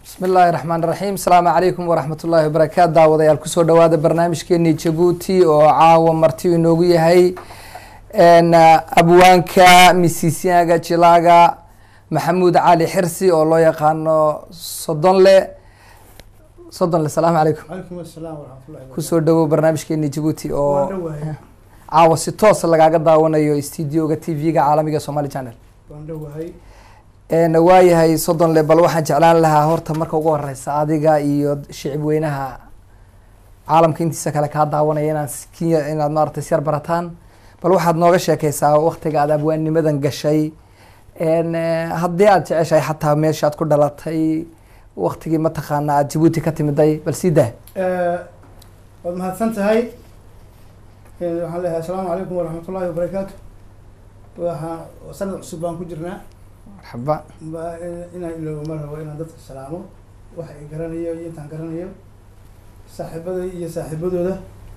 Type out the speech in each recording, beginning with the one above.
bismi illaahi raxmaan raxiim asalaamu calaykum waraxmat ullaahi wabarakaatu daawadayaal kusoo dhawaada barnaamijkeeni jabuuti oo caawa marti inoogu yahay abwaanka misisiaga jilaaga maxamuud cali xirsi oo loo yaqaano sodonle sodonle salaamu calaykum calaykum asalaam waraxmatullahi kusoo dhawow barnaamijkeeni jabuuti oo waan dhowahay caawa si toos lagaaga daawanayo studioga t v-ga caalamiga somali channel waan dhowahay waayahay sodonle bal waxaan jeclaan lahaa horta marka ugu horeysa adiga iyo shicib weynaha caalamka intiisa kale kaa daawanaya inaad skiya inaad maaragtay syar barataan bal waxaad nooga sheekeysaa waktiga aad abwaannimadan gashay haddii aad jeceshahay xataa meesha aad ku dhalatay waktigii mataqaana aad jabuuti ka timiday bal sii dah waad mahadsan tahay waxaan leeyahay asalaamu calaykum waraxmatullahi wabarakaatu waxaa sanad cusub baan ku jirnaa marxaba ba inaan iloobo ma rabo inaan dadka salaamo waxa ay garanayo iyo intaan garanayo saaxiibada iyo saaxiibadooda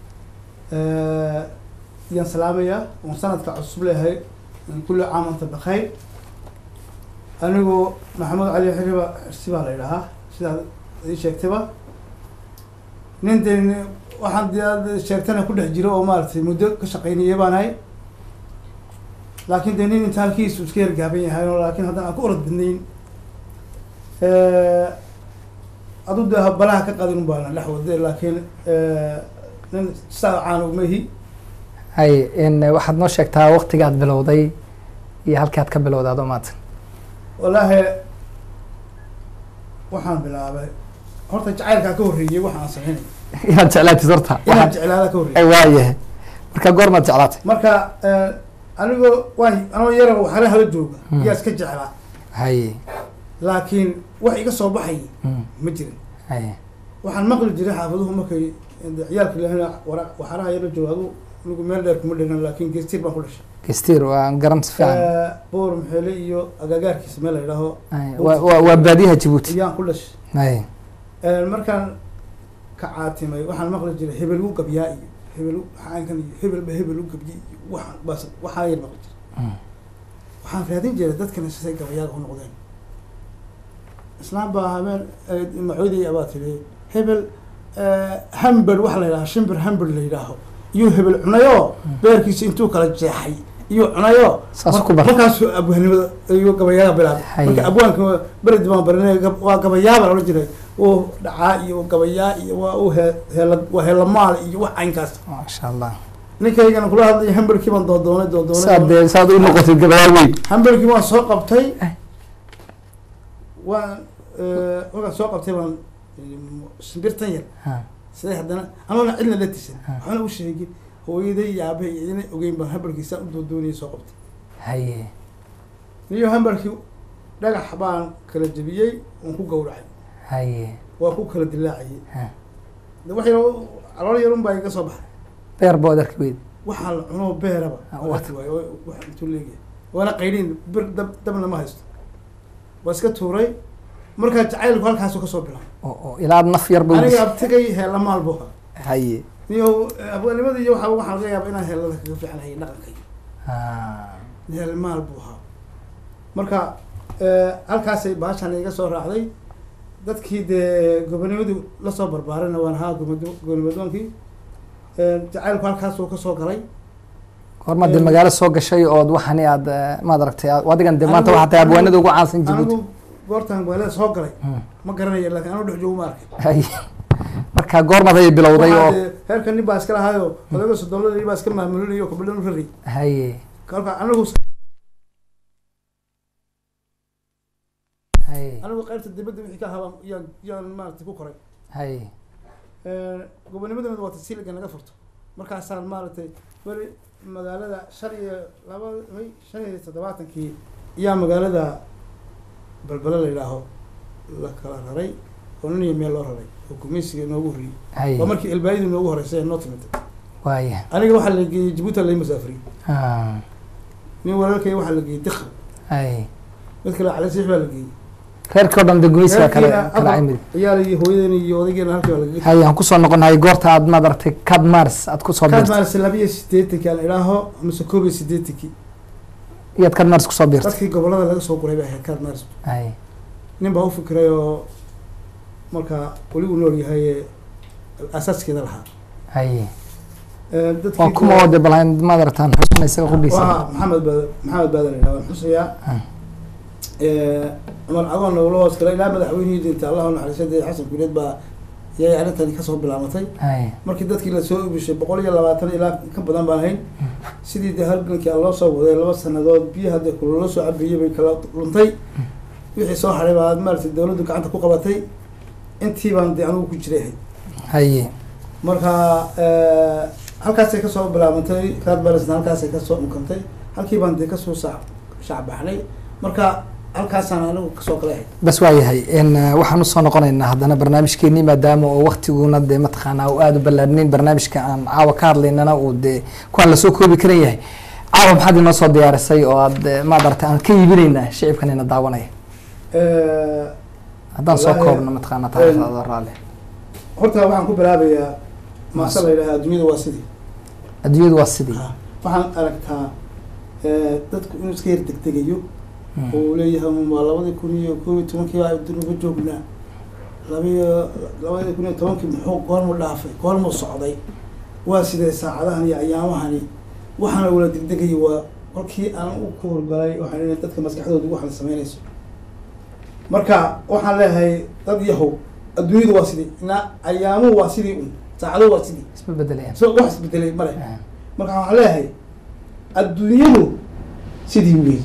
yaan salaamayaa oon sanadka cusub leeyahay kulli caam anta bakayr anigu maxamed cali xiriba xirsi baa la idhahaa sidaad ii sheegtayba nin de waxaan de aad sheegtana ku dhex jiro oo maaragtay muddo ka shaqeynaya baan ahay laakin de nin inta halkiisu iska yargaaban yahay oo laakin haddana aan ku orod badnayn adu de balaha ka qadin baana dhex wade laakiin nin saa caana umahi hay waxaad noo sheegtaa waktiga aad bilowday iyo halkii aad ka bilowday adoo maatan wallaahi waxaan bilaabay horta jacaylkaa ka horreeyey waxa aan sameynay inaad jeclaatid horta inaan jeclaada ka horreeyey waayahay marka goormaad jeclaatay marka anigoo waan anoo yara waxala hala jooga Hmm. yaa iska jeclaa haye laakiin wax iga soo baxay Mm, ma jirin haye waxaan maqli jiray xaafaduhu markay de ciyaalka lahna wara waxaraha yala jooga adu anigu meel dheer kuma dhigan laakiin geestiir baan ku dhashay gestir waa garan si fiican boor maxeele iyo agagaarkiisa meel la yidhaaho Haye, waa waa- waa baadiyaha jabuuti ayaan ku dhashay haye markaan ka caatimay waxaan maqli jiray hebel u gabyaa iyo hebel u xaankan iyo hebelba hebel u gabyay iyo waxaan bas waxaa yar maqli jiray Mm, waxaan raadin jiray dadkana siday gabayaaga u noqdeen islaam baa habeen macoodii abaa tiri hebel hamber waxa la yidhaha shimbir hamber la yidhaaho iyo hebel cunayo beerkiisa intuu kala jeexay iyo cunayo Saas mar- ku bar. markaasuu abwaanimada iyo gabayaaga bilaabay Haye. marka abwaanka beredi baan baranay gab- waa gabayaaba la odhan jiray uu dhacaa iyo gabayaa iyo waa u he- heela waa heelamaal iyo wax caynkaas maasha allah ninkaygana kula hadlaya hamberkii baan doodoonay doodoonay saad dee saad u noqotid gabayaa weyn hamberkii waan soo qabtay Eh. waan markaan soo qabtay baan shimbirtan yar Ha, siday haddana anoona cidna la tisan Ha. waxaana u sheegin hooyaday iyo aabahay iyo idina ogeyn baan hamberkiisa u doodoonayay soo qabtay haye niyo hamberkii dhagax baan kala jebiyey waan ku gawracay haye waa ku kala dilaacayay Ha. de wax yar calool yarun baa iga soo baxay beer bood arki weyd waxaa la cunoo beeraba Ah, waa wat. arki waayo oo wax intuu leeyahay waana qaydhin bir dab dabna ma haysto waa iska tuuray markaa jacaylku halkaasu kasoo bilaabay oo oo ilaa aad naf yar aniga buu abtigay heelamaal buu ahaa haye niyo abwaanimada iyo waxa waxaa laga yaaba inaan heelada kaga fiicanahay dhaqankay Ha, heelmaal buu ahaa marka halkaasay baashan iga soo raacday dadkii dee gobonimadu lasoo barbaarana waan ahaa gobonimo- gobonimadoonkii jacaylku halkaasuu kasoo galay goormaad dee magaalo soo gashay ood waxani aad eh, maad aragtay aad- adigan dee maanta Anigu- waxaa tahay abwaanada ugu caansan jabuuti anigu goortaan magaalada soo galay Hmm, ma garanaya laakiin anigu dhex joogo ma arkay haye marka goormaad ayay bilowday Waxaa oo dee heerka nin baa iska lahaayo odaga sodoladii baa iska maamulinayo kabadhan u rari haye kolka anigu haye anigu qaybta dibadda wixii ka habaan yaan yaan maaragtay ku koray haye gobonimadooda waa tasiliga naga furto markaasaan maaragtay beri magaalada shan iyo laba may shan iyo toddobaatankii iyaa magaalada balbele la yidhaaho la kala raray oo nin iyo meel loo raray oo gumeysiga inoogu horreeyey haye waa markii elbaayadu inoogu horreysay ee noo timid waaya aniga waxaa la geeyey jabuuti lai masaafriyey Ha, nin walaalkay waxaa la geeyey dikr haye mid kale calasiix baa la geeyey reerkii o dhan dee gumeysiga kale Reerkiina kala afar cimid ciyaal iyo hooyadeena iyo odaygeena halkii baa laga haye aan kusoo noqonahay goorta aad maad aragtay cad mars aad kusoo kaad biirtay maarse labiyo sideetankii aan idhaaho mise koob iyo sideetankii iyaad cad mars kusoo biirtay dadkii gobolada laga soo guray bay ahayd kaad maarse haye nin baa u fikiray oo marka weli uu nool yahay ee asaaskeeda lahaa haye Ee, dadkii waa kuma oo de bal maad aragtaan xusna isaga qudhiisa waa maxamed baad maxamed baadan idhaa waan xusayaa Ah. Ee, cumar cagoon lagula hoos galay ilaa madaxweynihii dintay allahu naxariisade xasan guuleed baa yay arrintani kasoo bilaabatay haye markii dadkii lasoo ibishay boqol iyo labaatan ilaa ka badan baan hayn sidii dee halgankii aan loo soo waday laba sanadood biyaha dee kulolo soo cabiyey bay kala luntay wixii soo haray baa maaragtay dawladdu gacanta ku qabatay intii baan dee anigu ku jiray haye marka eh, halkaasay kasoo bilaabantay raad balasna halkaasay kasoo unkantay halkii baan dee kasoo sa shacbaxnay marka halkaasaan anigu kasoo kala ahayd bas waa yahay n waxaan usoo noqonaynaa haddana barnaamijkeenii maadaama oo waktiguna dee mataqaanaa uu aada u ballaadhnayn barnaamijka aan caawa ka hadlaynana uu dee kuwaan lasoo koobi karan yahay caawa maxaad inoo soo diyaarisay oo aad eh, maad aragtay aan ka iibinaynaa shicibkan ina daawanaya Eh, haddaan soo Wallaahi, koobno mataqaanaa taariikhdaada raalli horta waxaan ku bilaabayaa maase la yidhaha adduunyada waa sidii adduunyadu waa sidii Ah, waxaan aragtaa eh, dadku inuu iska yar degdegayo Mm. oo uu leeyahay "Um, waa labadii kun iyo koob iyo tobankii baa dunuba joognaa labiyo labadii kun iyo tobankii muxuu goormu dhaafay goormu socday waa sidee saacadahan iyo ayaamahani waxaana wala degdegaya waa kolkii aan u ku horgalay waxaan leeyahay dadka maskaxdooda waxaan sameynayso marka waxaan leeyahay dad yahow adduunyadu waa sidii na ayaamuhu waa sidii un saacaduhu waa sidii isma bedelayaan so wax isbedelay male Ah, marka waxaan leeyahay adduunyadu sidii wey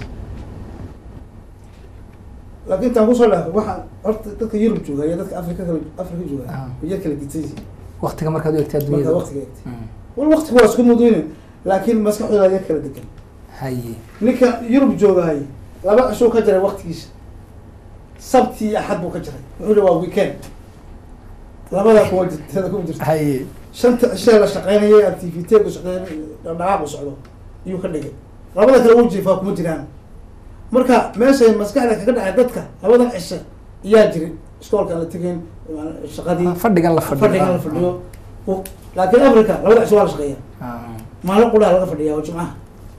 laakiin intaan kusoo dhaafay waxaan horta dadka yurub jooga iyo dadka afrika kala afrika jooga Ah. way yar kala gidsan yihiin waktiga markaad u egtay marka adduunyada waqtiga eegtay Mm. wal waqtigu waa isku muduyne laakiin maskaxdooda yar kala degan haye ninka yurub joogahay laba cishuu ka jiray waqtigiisa sabti iyo axad buu ka jiray wuxuu yihi waa weekend labadaa kuma jirta kuma jirta haye shanta cishee la shaqeynayay activiteegu shaqeyn dhaqdhaqaaqu socdo iyuu ka dhigay labada kale uu jiifaa kuma jiraan marka meeshay maskaxda kaga dhacay dadka labadan cishe iyaa jirin iskoolka aan la tegayn shaqadii fadhigan la fadhiyo fadhigan la fadhiyo U- laakiin africa labada cishe waa la shaqeeya Ah, maalin qudhaa laga fadhiyaa oo jimcaha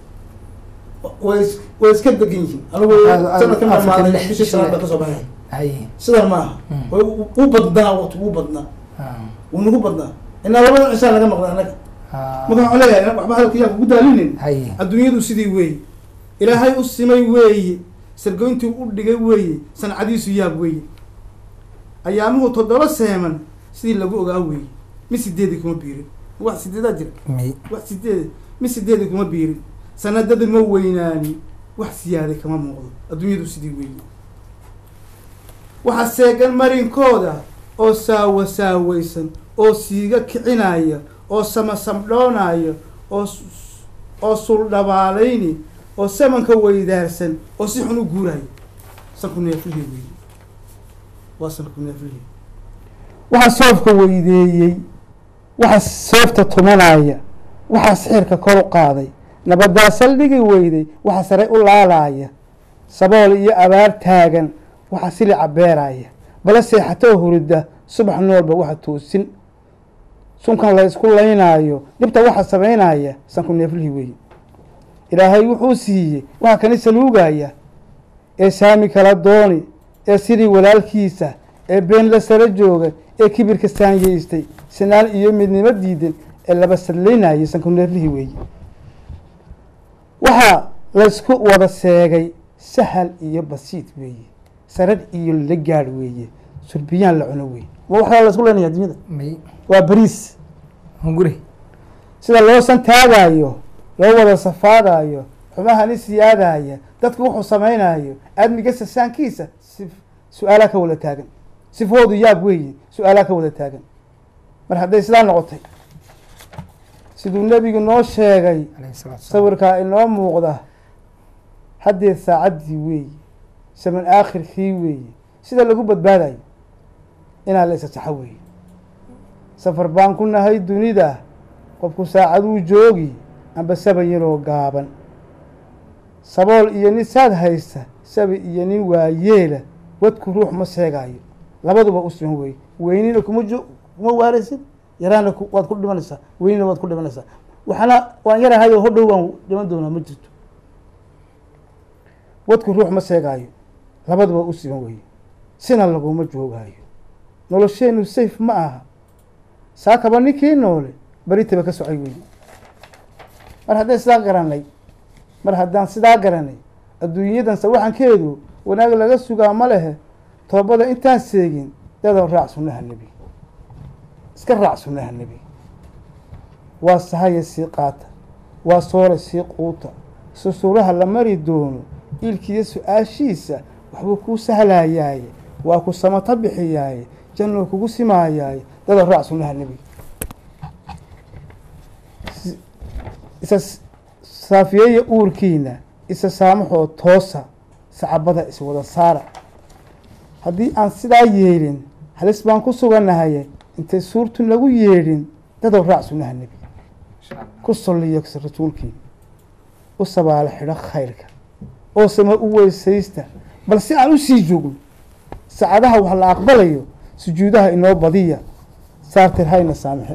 way is- way iska degan yihiin anigu Aad- aad- sanadkan Africa dhamaaday lix bishii shanaad baa sane. kasoo baxay haye sidan maaha Mm. way u- u badnaa waqti ugu badnaa Ah, wuu nagu badnaa inaa labada cishaa laga maqlay annaga ah, marka waxaan leeyahay waxba hadalka yaa kugu daalinin haye adduunyadu sidii weeye ilaahay u simay weeye sargoyntii u dhigay weeye sancadiisu yaab weeye ayaamuhu toddoba seeman sidii lagu ogaa weeye mid sideedii kuma biirin wax sideedaa jira mi wax sideed mid sideedii kuma biirin sanadada ma weynaani wax siyaaday kama muuqdo adduunyadu sidii weeye waxaa seegan marinkooda oo saawa saawaysan oo siiga kicinaya oo samasamdhoonaya oo s- oo suldhabaalayni oo samanka weydaarsan oo si xun u guuraya sanku neeflihii weeye waa sanku neeflihii waxaa soofka weydeeyey waxaa soofta tumanaya waxaa sixirka kor u qaaday nabadaa saldhigi weyday waxaa sare u laalaaya sabool iyo abaar taagan waxaa silica beeraya bala seexatoo hurida subax noolba waxa toosin sunkan la isku laynaayo dhibta waxaa samaynaya sanku neeflihii weeye ilaahay wuxuu siiyey waxaa kani saluugaya ee saami kala dooni ee sidii walaalkiisa ee been la sara jooga ee kibirka saanyeystay sinaan iyo midnimo diidan ee laba sadlaynayay sanku neeflihii weeye waxaa laysku wada seegay sahal iyo basiid weeye sarad iyo la gaadh weeye surbiyaan la cuno weeye ma waxaa laysku leynaya adduunyada mi waa bariis hunguri sida loo santaagayo loo wada safaadayo xubahani siyaadaya dadku wuxuu samaynayo aadmiga sasaankiisa si su-aalaa ka wada taagan sifoodu yaab weeye su-aalaa ka wada taagan mar hadday sidaa noqotay siduu nebigu noo sheegay alayhi salaatu wasalaam sawirkaa inoo muuqda haddee saacaddii weeye saman aakhirkii weeye sida lagu badbaadayo inaa la isasaxo weeye safar baan ku nahay dunida qofku saacaduu joogi amba saban yaroo gaaban sabool iyo nin saad haysta sabi iyo nin waayeela wadku ruux ma seegaayo labaduba u siman weeye weynina kuma jo kuma waaraysid yaraana ku- waad ku dhimanaysaa weynina waad ku dhimanaysaa waxaana waan yarahay oo hodhow waan dhiman doonaa ma jirto wadku ruux ma seegaayo labaduba u siman weeye sina laguma joogaayo nolosheenu safe ma aha saakaba ninkii noole beritaba ka socay weyne mar haddaan sidaa garanay mar haddaan sidaa garanay adduunyadan sawaxankeedu wanaag laga sugaa ma lehe toobada intaan seegin dadaw raac sunnaha nebi iska raac sunnaha nebi waa sahaya sii qaata waa soore sii quuta susuuraha la mari doono iilkiiyo su-aashiisa waxbuu kuu sahlayaaye waa ku samato bixiyaaye jannuu kugu simaayaaye dadaw raac sunnaha nebi isa saafiyeeya uurkiina isa saamaxoo toosa sacabada iswada saara haddii aan sidaa yeelin halis baan ku sugannahaye intay suurtun lagu yeedhin dadow raac sunnaha nebi ku solliya rasuulkiina u sabaalo xidho khayrka oo sama u weysaysta bal si aan usii joogno saacadaha wax la aqbalayo sujuudaha inoo badiya saartir hayna saamixe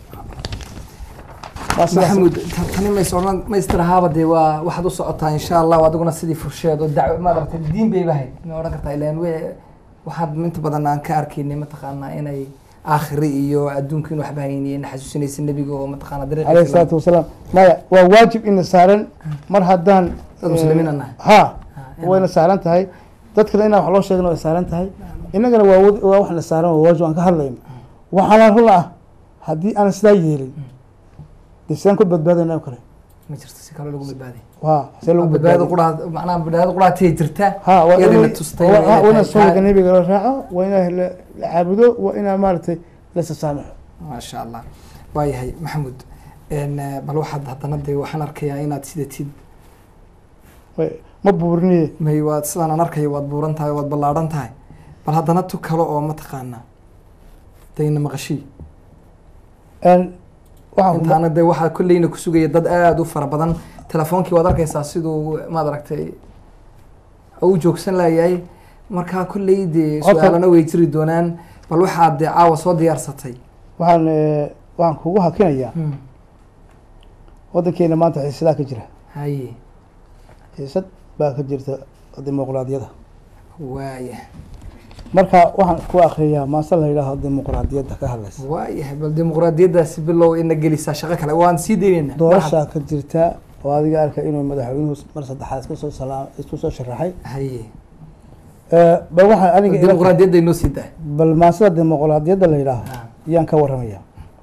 maxamuud tani mays odhan maystirahaaba dee waa waxaad u socotaa insha allah adiguna sidii fursheed oo dac maaragtay diin bayba ahayd ma odhan kartaa ilan we waxaad inta badan aan ka arkaynay mataqaanaa inay aakhiri iyo adduunka in waxba hayniye na xasuusinaysa nebiga oo mataqaana aleyh isalaatu wasalaam maya waa waajib ina saaran mar haddaan Dad muslimiin aan nahay. ha wayna saaran tahay dadkana inaan wax loo sheegna way saaran tahay innagana waa wad- waa waxna saaran waa waajib aan ka hadlayno waxaana run ah haddii aan sidaa yeelin dee sidaan ku badbaadayna oo kale ma jirto si kale lagu badbaaday waa see lagu badbaado badbaadi quraha macnaha badbaado qurahatay jirta ha waa iyadina in tustay waa- waa inay inaa tahay sunnaka taa- nebiga la raaco waa inaa la la caabudo waa inaa maaragtay la sasaamaxo maasha allah waayahay maxamuud n bal waxaad haddana dee waxaan arkayaa inaad sidatid Way- ma buuriniye may waad sidaan aan arkayo waad buuran tahay waad ballaadhan tahay bal haddana tu kale oo mataqaanaa dayna maqashii Een, waxaan ku- intaana dee waxaa kolleyna ku sugaya dad aada u fara badan telefoonkii waad arkaysaa siduu maad aragtay u joogsan layahay markaa kolley dee Horta- su-aalana way jiri doonaan bal waxaad dee caawa soo diyaarsatay waxaan eh, waxaan kugu hakinayaa waddankeena maanta xiisadaa ka jira haye xiisad baa ka jirta dimuqraadiyada waaya marka waxaan ku akriyaa maase la yidhaaho dimuqraadiyadda ka hadlaysa waayahay bal dimuqraadiyaddaasi bilow ina gelisaa shaqo kale waan sii daynayna doorashaa ka jirta oo adiga arka inuu madaxweynuhu mar saddexaad isku soo salaam isku soo sharaxay haye Eh, bal waxaan aniga ila- dimuqraadiyadda inoo sii daa bal maasada dimuqraadiyadda la yidhaaho Ah. yaan ka waramaya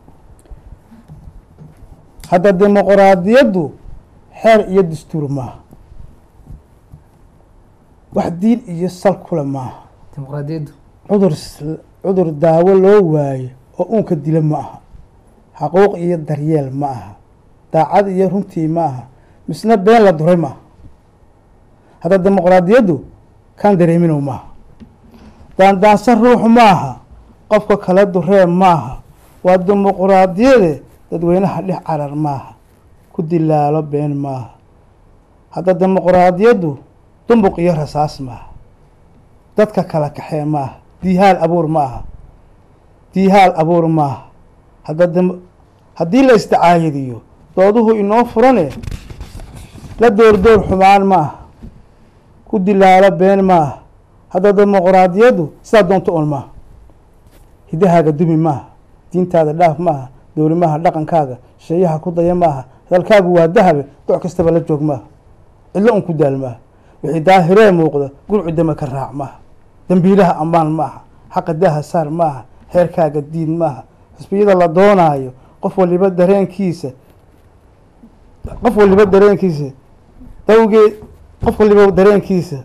hadda dimuqraadiyaddu xeer iyo dastuur maaha wax diin iyo sal kule maaha dimuqraadiyaddu cudur s- cudur daawo loo waayo oo uunka dila ma aha xaquuq iyo daryeel ma aha daacad iyo runtii ma aha misna been la duray ma aha hadda dimuqraadiyaddu kan dareeminow maaha daandaansan ruux maaha qofka kala duree maaha waa dimuqraadiyade dadweynaha dhex carar maaha ku dilaalo been maaha hadda dimuqraadiyaddu dumbuq iyo rasaas maaha dadka kala kaxee maaha diihaal abuur ma aha diihaal abuur maaha hadda dim- haddii la isticaayadiyo dooduhu inoo furane la doordoor xumaan maaha ku dilaalo been maaha hadda dimuqraadiyaddu sidaa doonto un maaha hidahaaga dumi maaha diintaada dhaaf maaha dowlimaha dhaqankaaga sheeyaha ku daya maaha hadalkaagu waa dahabe doc kastaba la joog maaha cidlo un ku daal maaha wixii daahiree muuqda gurcu dama ka raac maaha dembiilaha ammaan maaha xaqa daha saar maaha heerkaaga diin maaha xisbiyada la doonaayo qof waliba dareenkiisa qof waliba dareenkiisa dawgeed qof waliba dareenkiisa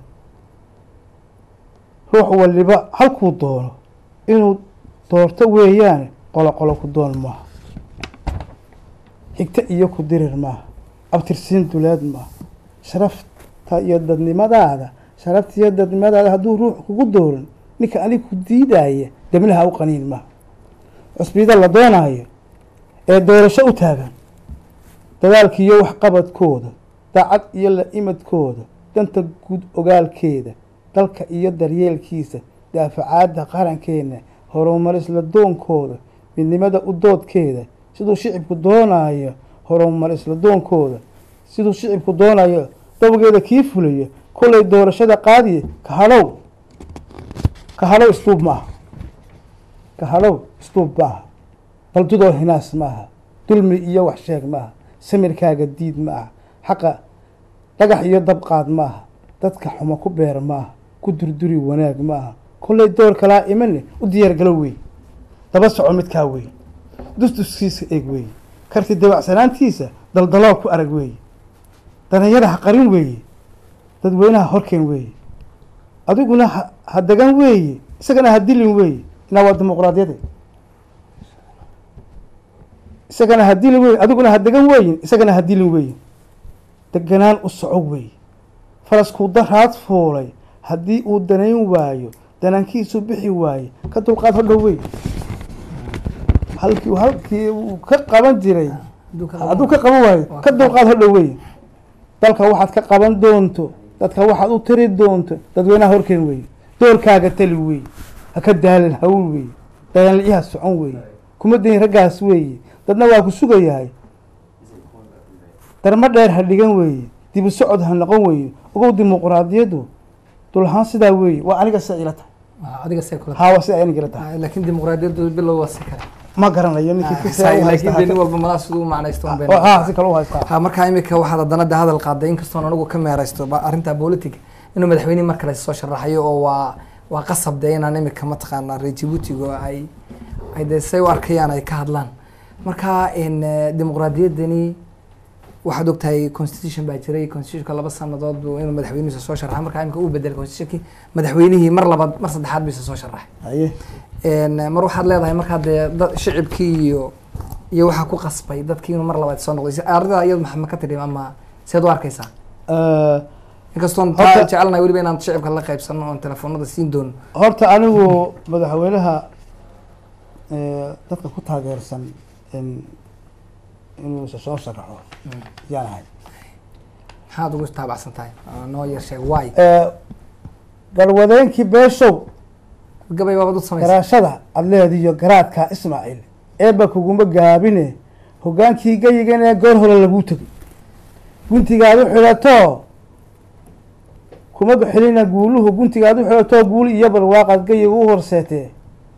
ruux waliba halkuu doono inuu doorto weeyaane qolo qolo ku doon maaha xigto iyo ku dirir maaha abtirsiin duleed maaha sharafta iyo dadnimadaada sharafta iyo dadnimadaada hadduu ruux kugu doorin ninka anig ku diidaya debnaha u qaniin maaha cusbiyada la doonaayo ee doorasho u taagan dadaalka iyo waxqabadkooda daacad iyo la imadkooda danta guud ogaalkeeda dalka iyo daryeelkiisa daafacaadda qarankeena horumarisla doonkooda midnimada u doodkeeda siduu shicibku doonayo horumarisla doonkooda siduu shicibku doonayo dawgeeda kii fulayo kollay doorashada qaadiye ka hadhow ka hadhow isluub maaha kahalow isduub maaha baldudoo hinaas maaha dulmi iyo wax sheeg maaha samirkaaga diid ma aha xaqa dhagax iyo dabqaad maaha dadka xumo ku beer maaha ku durduri wanaag maaha kollay door kalaa imane u diyaargalo wey daba soco midkaa wey dustuskiisa eeg wey karti dabacsanaantiisa daldaloo ku arag weeye danayada ha qarin weeye dadweynaha horkeen weeye adiguna ha ha degan weeye isagana ha dilin weeye inaa waa dimuqraadiyade isagana ha dilin weeye adiguna ha degan weeyin isagana ha dilin weeye deganaan u soco weeye faraskuu daraad fuulay haddii uu danayn waayo danankiisu bixi waaye ka dulqaad hodhow wey halkii halkii uu ka qaban jiray hadduu ka qaban waayo ka dulqaad hodhow wey dalka waxaad ka qaban doonto dadka waxaad u tiri doonto dadweynaha horkeen wey doorkaaga tali wey ha ka daalin hawl wey dayanliyaha socon wey kuma dayin raggaas weeye dadna waa ku sugayahay darmo dheer ha dhigan weeye dibu socod ha noqon weeye ogow dimuqraadiyaddu dulahaan sidaa weeye waa aniga sida ila tahay adiga see kula haa waa sida aniga ila tahay laakiin dimuqraadiyaddu bilow waa si kale ma garanayo ninkii Ah, si sahi, u laakiin dee nin haysta walba madax siduu u macnaysto un bay oo haa si kale u haystaa ha markaa imika waxaad haddana de hadal qaaday inkastoon anigu ka meeraysto ba- arrinta politic inuu madaxweynihi mar kale soo sharaxayo oo waa waa qasab de inaan imika mataqaanaa reer jibuutiga ay ay de say u arkayaan ay ka hadlaan marka in eh, dimuqraadiyaddani waxaad ogtahay constitution baa jiray constitutionka laba sanadood buu inuu madaxweynihiisa soo sharaxay markaa imika uu bedelay constitutionkii madaxweynihii mar labaad mar saddexaad bisa soo sharaxay haye En, mar waxaad leedahay markaa dee dad shicibkii iyo iyo waxaa ku qasbay dadkii inuu mar labaad soo noqday arrintaa iyadu ma ka tidhi ama seed u arkaysaa Eh, inkastoon Horta- taa jecelnahay weliba inaan shicibka la qaybsano oon telefoonada siin doono horta anigu madaxweynaha eh, dadka ku taageersan in inuu isa soo sharaxo yaan ahay maxaad ugu taabacsan tahay Aa, noo yar sheeg waay Eh, galwadeenkii beeshow gabay baabad u samaysa garaashada adleediyo garaadka ismaaciil eebba kuguma gaabine hoggaankii geyigan ee goor hore laguu tegay guntigaad u xidhato kuma xilina guuluhu guntigaad u xidhato guuli iyo barwaaqaad geyiga u horseetee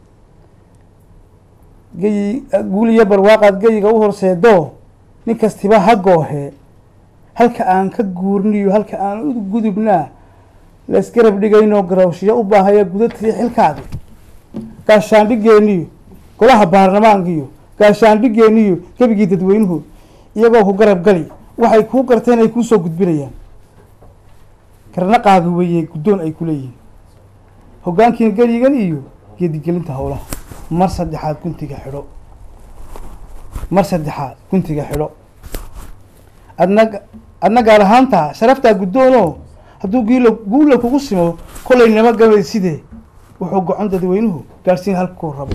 geyi guuli iyo barwaaqaad geyiga u horseedo nin kastiba ha goohee halka aan ka guurniyo halka aan u gudubnaa laisgarab dhigaynoo garawshiyo u baahaya gudadkii xilkaadi gaashaandhigeeniyo golaha baarlamaankiyo gaashaandhigeeniyo gebigii dadweynuhu iyagoo ku garab gali waxay kuu garteen ay kuusoo gudbinayaan karnaqaagi weeye guddoon ay ku leeyihiin hoggaankiin geligan iyo geedigelinta howlaha mar saddexaad guntiga xidho mar saddexaad guntiga xidho adna adna gaar ahaanta sharaftaa guddoonoo hadduu giila guula kugu simo kolay nama gabay sidee wuxuu gocon dadweynuhu gaadhsiin halkuu rabo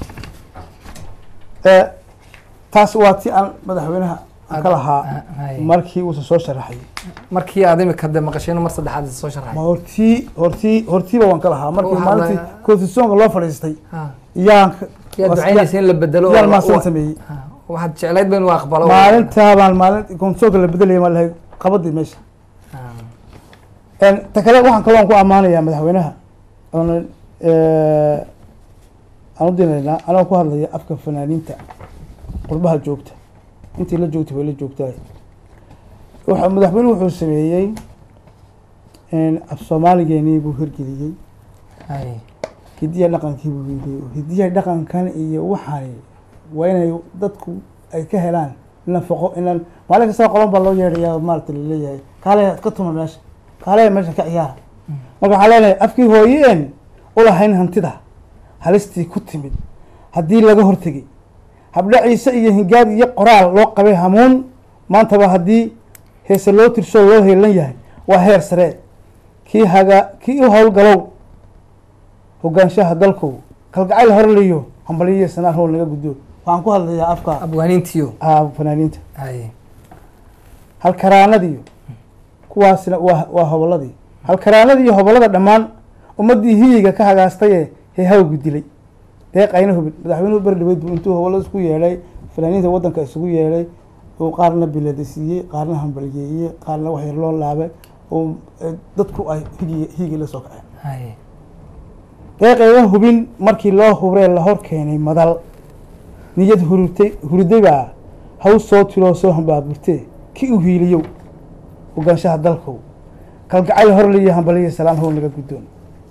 Eh, taas waa ti aan madaxweynaha aan ka lahaa Hay. markii uusa soo sharaxay markii aad imika de maqasheen mar saddexaad is soo ma sharaxay hortii hortii hortiiba waan ka lahaa markii Waxaa maalintii laga- constitutionka loo fadhiistay Ha. yaan ka- yaad was- ducaynaysa in la bedelo yaan oo- maasan oo- sameeyey Ha. waxaad jeclayd ba inuu aqbalo maalintaa baan maalin constitutionka la bedelaya maa lahay qabadii meesha Ha. En, ta kale waxaan kaloo aan ku ammaanayaa madaxweynaha oona eh, aan u dinaynaa anoo ku hadlaya afka fanaaniinta qurbaha joogta intii la joogtay way la joogtaa waxa madaxweynuhu wuxuu sameeyey en, af soomaaligeenii buu hirgeliyey Hay. hidiya dhaqankii buu yidhi hidiya dhaqankan iyo waxani waa inay dadku ay ka helaan nafaqo inaan maalin kastaba qolan baa loo yeedhayaa maarata laleeyahay kaale ka tuma meesha kaale meesha ka ciyaara marka waxaa leenahay afkii hooyeen ulahayn hantida halistii ku timid haddii laga hortegay habdhaciise iyo hingaad iyo qoraal loo qabay hamuun maantaba haddii heese loo tirsoo loo heelan yahay waa heer sare kii haga kii u howlgalow hogaanshaha dalkow kalgacayl horliyo hambaliyo sanaan howl naga guddo waxaan ku hadlayaa afka abwaaniintiyo ah, fanaaniinta Hay. halkaraanadiyo kuwaasna waa waa hobolladii halkaraanadii iyo hobollada dhammaan ummaddii hiyiga ka hagaastaye heehawgu dilay deeqayna hubin madaxweynuhu berdhaweyd buu intuu hobollada isku yeedhay fanaaniinta waddanka isugu yeedhay uu qaarna bilada siiyey qaarna hambaliyeeyey qaarna wax yar loo laabay oo eh, dadku ay higi higi la soo kaceen Hay. deeqayga hubin markii loo hubree la hor keenay madal niyad hurutay hurday baa haw soo tiroo soo hambaaburtee ki u hiiliyow hogaanshaha dalkow kalgacayl horliyo hambaliyo salaan how naga guddoon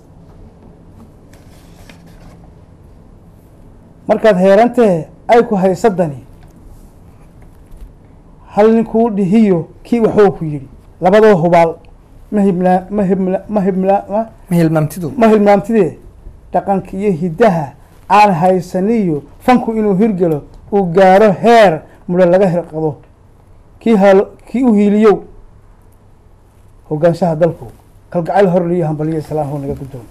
markaad heerantee ay ku haysadani hal ninkuu dhihiyo kii waxuu ku yidhi labadoo hubaal ma hibla ma hibla ma hibla ma ma hilmaamtidu ma hilmaamtidee dhaqanka iyo hiddaha aan haysaniyo fanku inuu hirgelo uu gaaro heer mudho laga hirqado kii hal kii u hiiliyow hogaanshaha dalku kalgacayl horliyo hambaliyo salaan how naga guddoon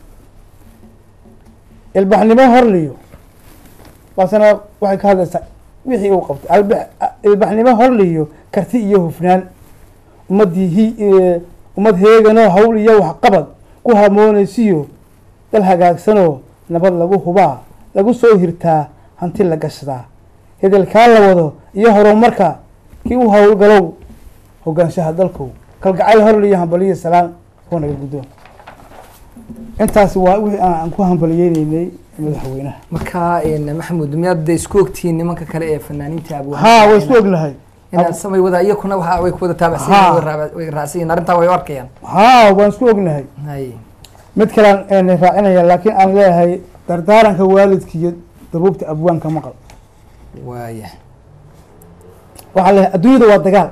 ilbaxnimo horliyo baasana waxay ka hadlaysaa wixii uu qabtay albax ilbaxnimo horliyo karti iyo hufnaan ummaddii hi ummad heeganoo hawl iyo waxqabad ku hamoonaysiyo dal hagaagsanoo nabad lagu hubaa lagu soo hirtaa hanti la gashadaa hedelkaa la wado iyo horumarka kii u howlgalow hogaanshaha dalkow kalgacayl horliyo hambaliyo salaan oo naga guddoon intaasi waa wixii aan ku hambaliyeyneynay madaxweynaha marka een, maxamuud miyaad de isku ogtihiin nimanka kale ee fanaaniinta abwaan haa way isku ognahay inaad samay wada iyakuna waxa way ku wada taabacsan Haa. yihiin, way raabac- way raacsan yihiin arrintaa way u arkayaan haa waan isku ognahay hay mid kalean een raacinaya laakiin aan leeyahay dardaaranka waalidka iyo dabuubta abwaanka maqal waaya waxaa leeyahay adduunyadu waa dagaal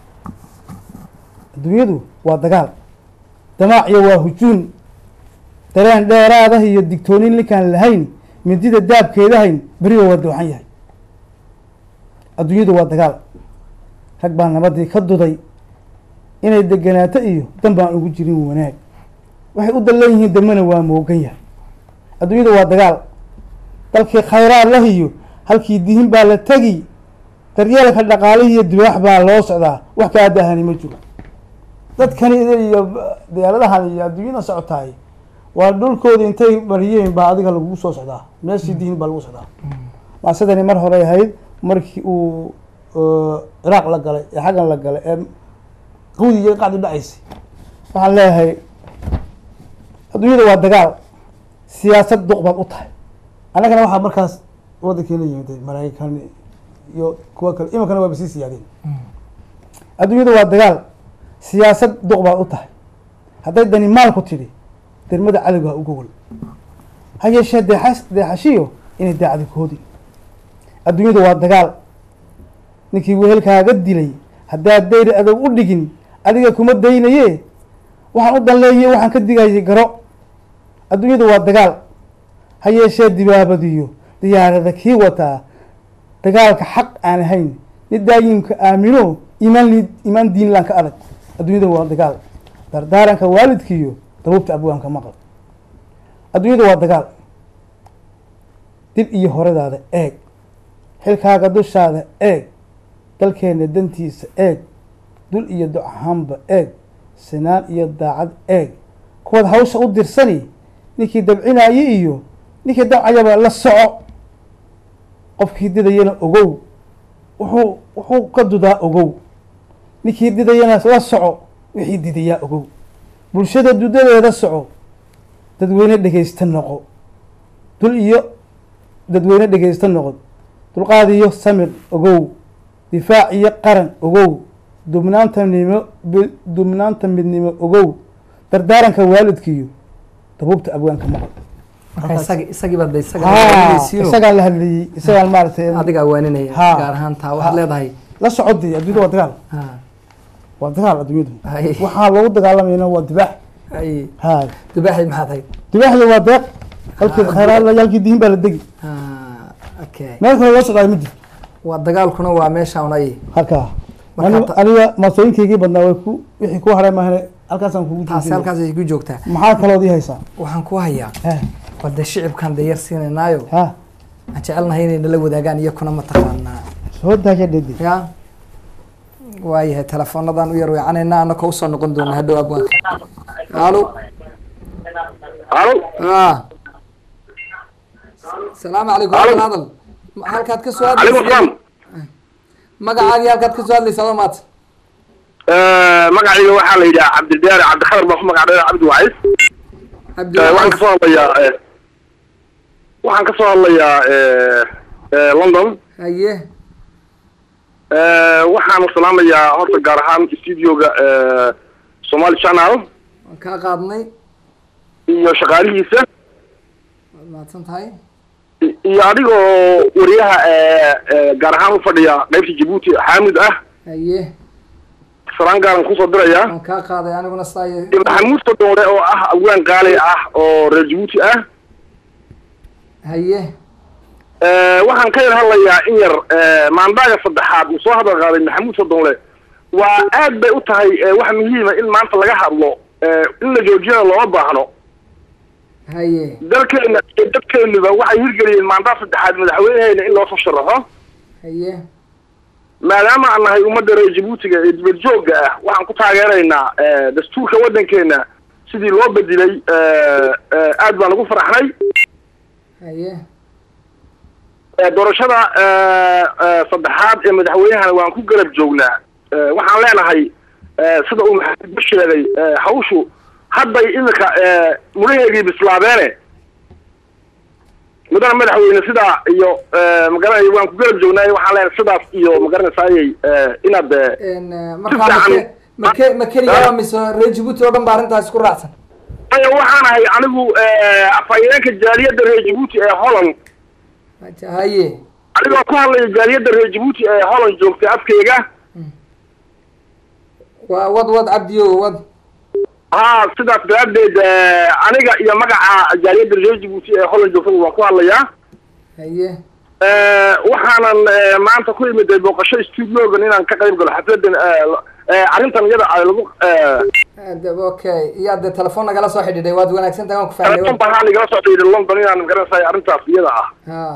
adduunyadu waa dagaal damaac iyo waa hujuun dareen dheeraadah iyo digtoonin ninkaan lahayn midida daabkeedahayn beriba waa dooxan yahay adduunyadu waa dagaal rag baa nabadii ka duday inay deganaato iyo dan baan ugu jirin wanaag waxay u dallan yihiin dambena waa moogan yahay adduunyadu waa dagaal dalkii khayraad lah iyo halkii dihin baa la tegi daryeelka dhaqaalihii iyo dibaax baa loo socdaa wax kaa daahani ma jiro dadkani iyo diyaaradahan iyo adduunyada socotaay waa dhulkooda intay bariyeen baa adiga lagugu soo socdaa meeshii dihin baa lagu socdaa maasidani mar hore ahayd markii uu ciraaq la galay ee xaggan la galay ee qawdi iyo qacdi dhacaysay waxaan leeyahay adduunyada waa dagaal siyaasad duq baad u tahay annagana waxaa markaas waddankeena yimid maraykan iyo kuwa kale iminkana waaba sii siyaadeen adduunyada waa dagaal siyaasad duq baad u tahay hadday dani maalku tidhi dermada caliga ha u gogol ha yeeshee deexas deexashiyo inay daacdi koodi adduunyadu waa dagaal ninkii wehelkaaga dilay haddaad dayr adag u dhigin adiga kuma daynaye waxaan u danleeye waxaan ka digayay garo adduunyadu waa dagaal ha yeeshee dibaabadiyo diyaarada kii wataa dagaalka xaq aan ahayn ni daayimka aamino imaan li imaan diinlaan ka adag adduunyadu waa dagaal dardaaranka waalidkiiyo dabuubta abwaanka maqal adduunyadu waa dagaal dib iyo horadaada eeg xilkaaga dushaada eeg dalkeena dantiisa eeg dul iyo do ahaanba eeg sinaan iyo daacad eeg kuwaad hawsha u dirsani ninkii dabcinaaye iyo ninkii dabcayaba la soco qofkii didayana ogow wuxuu wuxuu ka dudaa ogow ninkii didayana la soco wixii didayaa ogow bulshada dudadeeda soco dadweyne dhegaysta noqo dul iyo dadweyne dhegaysta noqo dulqaad iyo samir ogow difaac iyo qaran ogow dubnaanta nimo dubnaanta midnimo ogow dardaaranka waalidkiiyo dabuubta abwaanka maqal marka isagi isagii baad de isaga haa waaninaysiino isagaan la hadlayey isagaan maaragtay adigaa waaninaya Haa. gaar ahaan taa waxaad leedahay la socodii adduunyada waa dagaal haa waa dagaal adduunyadu hay waxaa loogu dagaalamayna waa dibaax hay ha dubaaxi maxaad hay dibaaxda waa deeq halkii khayraad yaalkii diin baa la degi haa okay meel kale loo socdaa midi waa dagaalkuna waa meesha un ay halkaa Marka Ani- ta- aniga maasooyinkaygii badnaa way ku wixii ku haray maahane halkaasaan kugu taasi joojinaya halkaas ay ku joogtaa maxaa kalood ii haysaa waxaan ku hayaa ha bal dee shicibkan dee yar siinaynaayo ha aan jecelnahay inay nala wadaagaan iyakuna mataqaanaa soo daaya dhedi ya waayahay teleefoonadan u yar weecanayna anaka usoo noqon doona hadhow abwaanka alo halo a salaamu calaykum Alo. hadal hadal Ma- halkaad ka soo calaykum hadlaysa asalaam magacaagii halkaad ka soo hadlaysa adoo maata magacayga waxaa la yidhaha cabdidaari cabdikhatar baa ku magac dheer cabdi wacis cabdi waxaan kasoo hadlayaa waxaan ka soo hadlayaa london haye waxaan salaamayaa horta gaar ahaan studioga somali channel waan kaa qaadnay iyo shaqaalihiisa waad mahadsan tahay i- iyo adigoo wariyaha gaar ahaan ufadhiya qaybta jabuuti xaamid ah haye salaan gaaran kusoo diraya waan kaa qaaday aniguna sidaa iyo maxamuud sodore oo ah awaan qaali ah oo reer jabuuti ah haye waxaan ka yar hadlayaa in yar maandaaga saddexaad uu soo hadal qaaday maxamuud sodonle waa aad bay u tahay wax muhiima in maanta laga hadlo in la joojiyana looma baahno haye dalkeena iyo dadkeenuba waxay hirgeliyeen maandaa saddexaad madaxweyneheyna in loo soo sharaxo haye maadaama aan nahay ummadda reer jabuutiga ee dibad joogga ah waxaan ku taageeraynaa dastuurka waddankeena sidii loo bedelay aad baan ugu faraxnay haye doorashada saddexaad ee madaxweynehana waan ku garab joognaa waxaan leenahay sida uu maxamed ba sheegay hawshu hadday iminka mudhaheegii bislaabeene mudana madaxweyne sidaa iyo magaranay waan ku garab joognaa waxaan leenahay sidaas iyo magaranaysaayey inaad n markaa make make ma keligaa mise reer jabuuti oo dhan ba arrintaas ku raacsan aya waxaan ahay anigu afhayeenka jaaliyadda reer jabuuti ee holland haye anigoo ku hadlaya jaaliyadda reer jabuuti ee holland joogtay afkeyga waa wad wad cabdiyo wad ha sidaas daraaddeed aniga iyo magaca jaaliyadda reer jabuuti ee holland joogtada waan ku hadlayaa haye waxaanan maanta ku imiday booqasho studiogan inaan ka qayb galo xafladan arrintan iyada ay lagu de okay iyo de telefoon nagala soo xidhiidhay waad wanaagsan tahay waan ku fahmay telefoon baan haan igala soo dhiiday london inaan magaranaysaay arrintaas iyada ah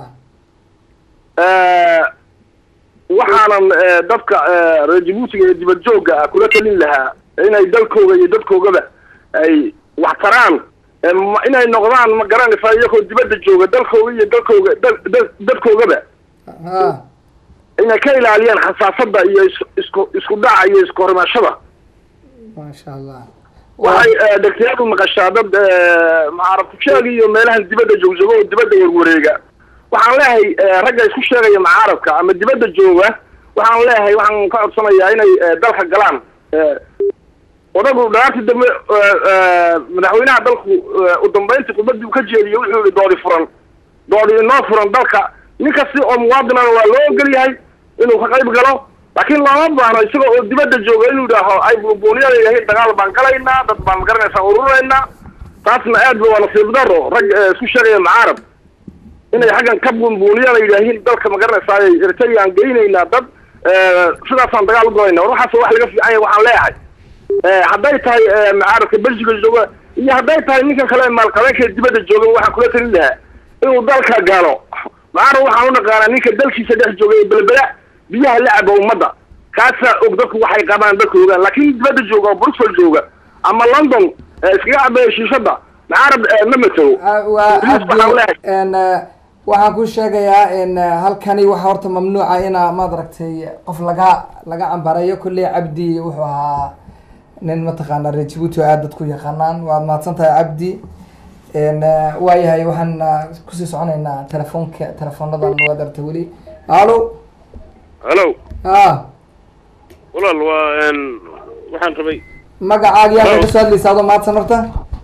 ha waxaanan dadka reer jabuutiga ee dibad joogga ah kula talin lahaa inay dalkooga iyo dadkoogaba ay wax taraan ma- inay noqdaan ma garanaysaa iyagoo dibadda jooga dalkooga iyo dalkooga dal- dal- dadkoogaba ha inay ka ilaaliyaan xasaasada iyo is- isku isku dhaca iyo isku hormaashada maasha allah waxay dhegtayaadu maqashaa dad macarabkusheega iyo meelahan dibadda joogjooga oo dibadda warwareega waxaan leeyahay ragga isku sheegaya macaarabka ama dibadda jooga waxaan leeyahay waxaan ka codsanayaa inay dalka galaan odagu dhaartii dambe madaxweynaha dalku u dambeyntii khudbadii uu ka jeediyo wuxuu yihi doodi furan doodi inoo furan dalka nin kasti oo muwaadinana waa loo ogol yahay inuu ka qayb galo laakiin looma baahno isagoo oo dibadda jooga inuu yidhaaho ay buunbuuniyada yahay dagaal baan galaynaa dad baan magaranaysaa ururaynaa taasna aad ba waa nasiib daro rag isku sheegaya macaarab inay xaggan ka buunbuuniyana yidhaahiin dalka magaranaysaay eritreaan geynaynaa dad sidaasaan dagaal u galayna war waxaas wax laga fiican yahay waxaan leeyahay hadday tahay macaarabka belgiga jooga iyo hadday tahay ninkan kale maalqabeenka dibadda jooga waxaan kula talin lahaa inuu dalka galo macaarab waxaan u naqaanaa ninka dalkiisa dhex jooga ee belbela biyaha la caba ummadda kaasaa og dadku waxay qabaan dadka ogaan laakiin dibadda jooga oo bruxel jooga ama london iskaga cabaya shiishada macaarab ma matelo waa Please, waxaan leeyahay. n waxaan ku sheegayaa n halkani waxaa horta mamnuuca ina maad aragtay qof laga laga cambareeyo kolley cabdi wuxuu ahaa nin mataqaana reer jabuuti oo aad dadku yaqaanaan waad mahadsan tahay cabdi n waayahay waxaan ah, kusii soconaynaa telefoonka teleefoonadan waad aragtay weli alo hallo ha walaal waa waxaan rabay magacaaga yaa Hello. ka soo hadlaysa adoo mahadsan horta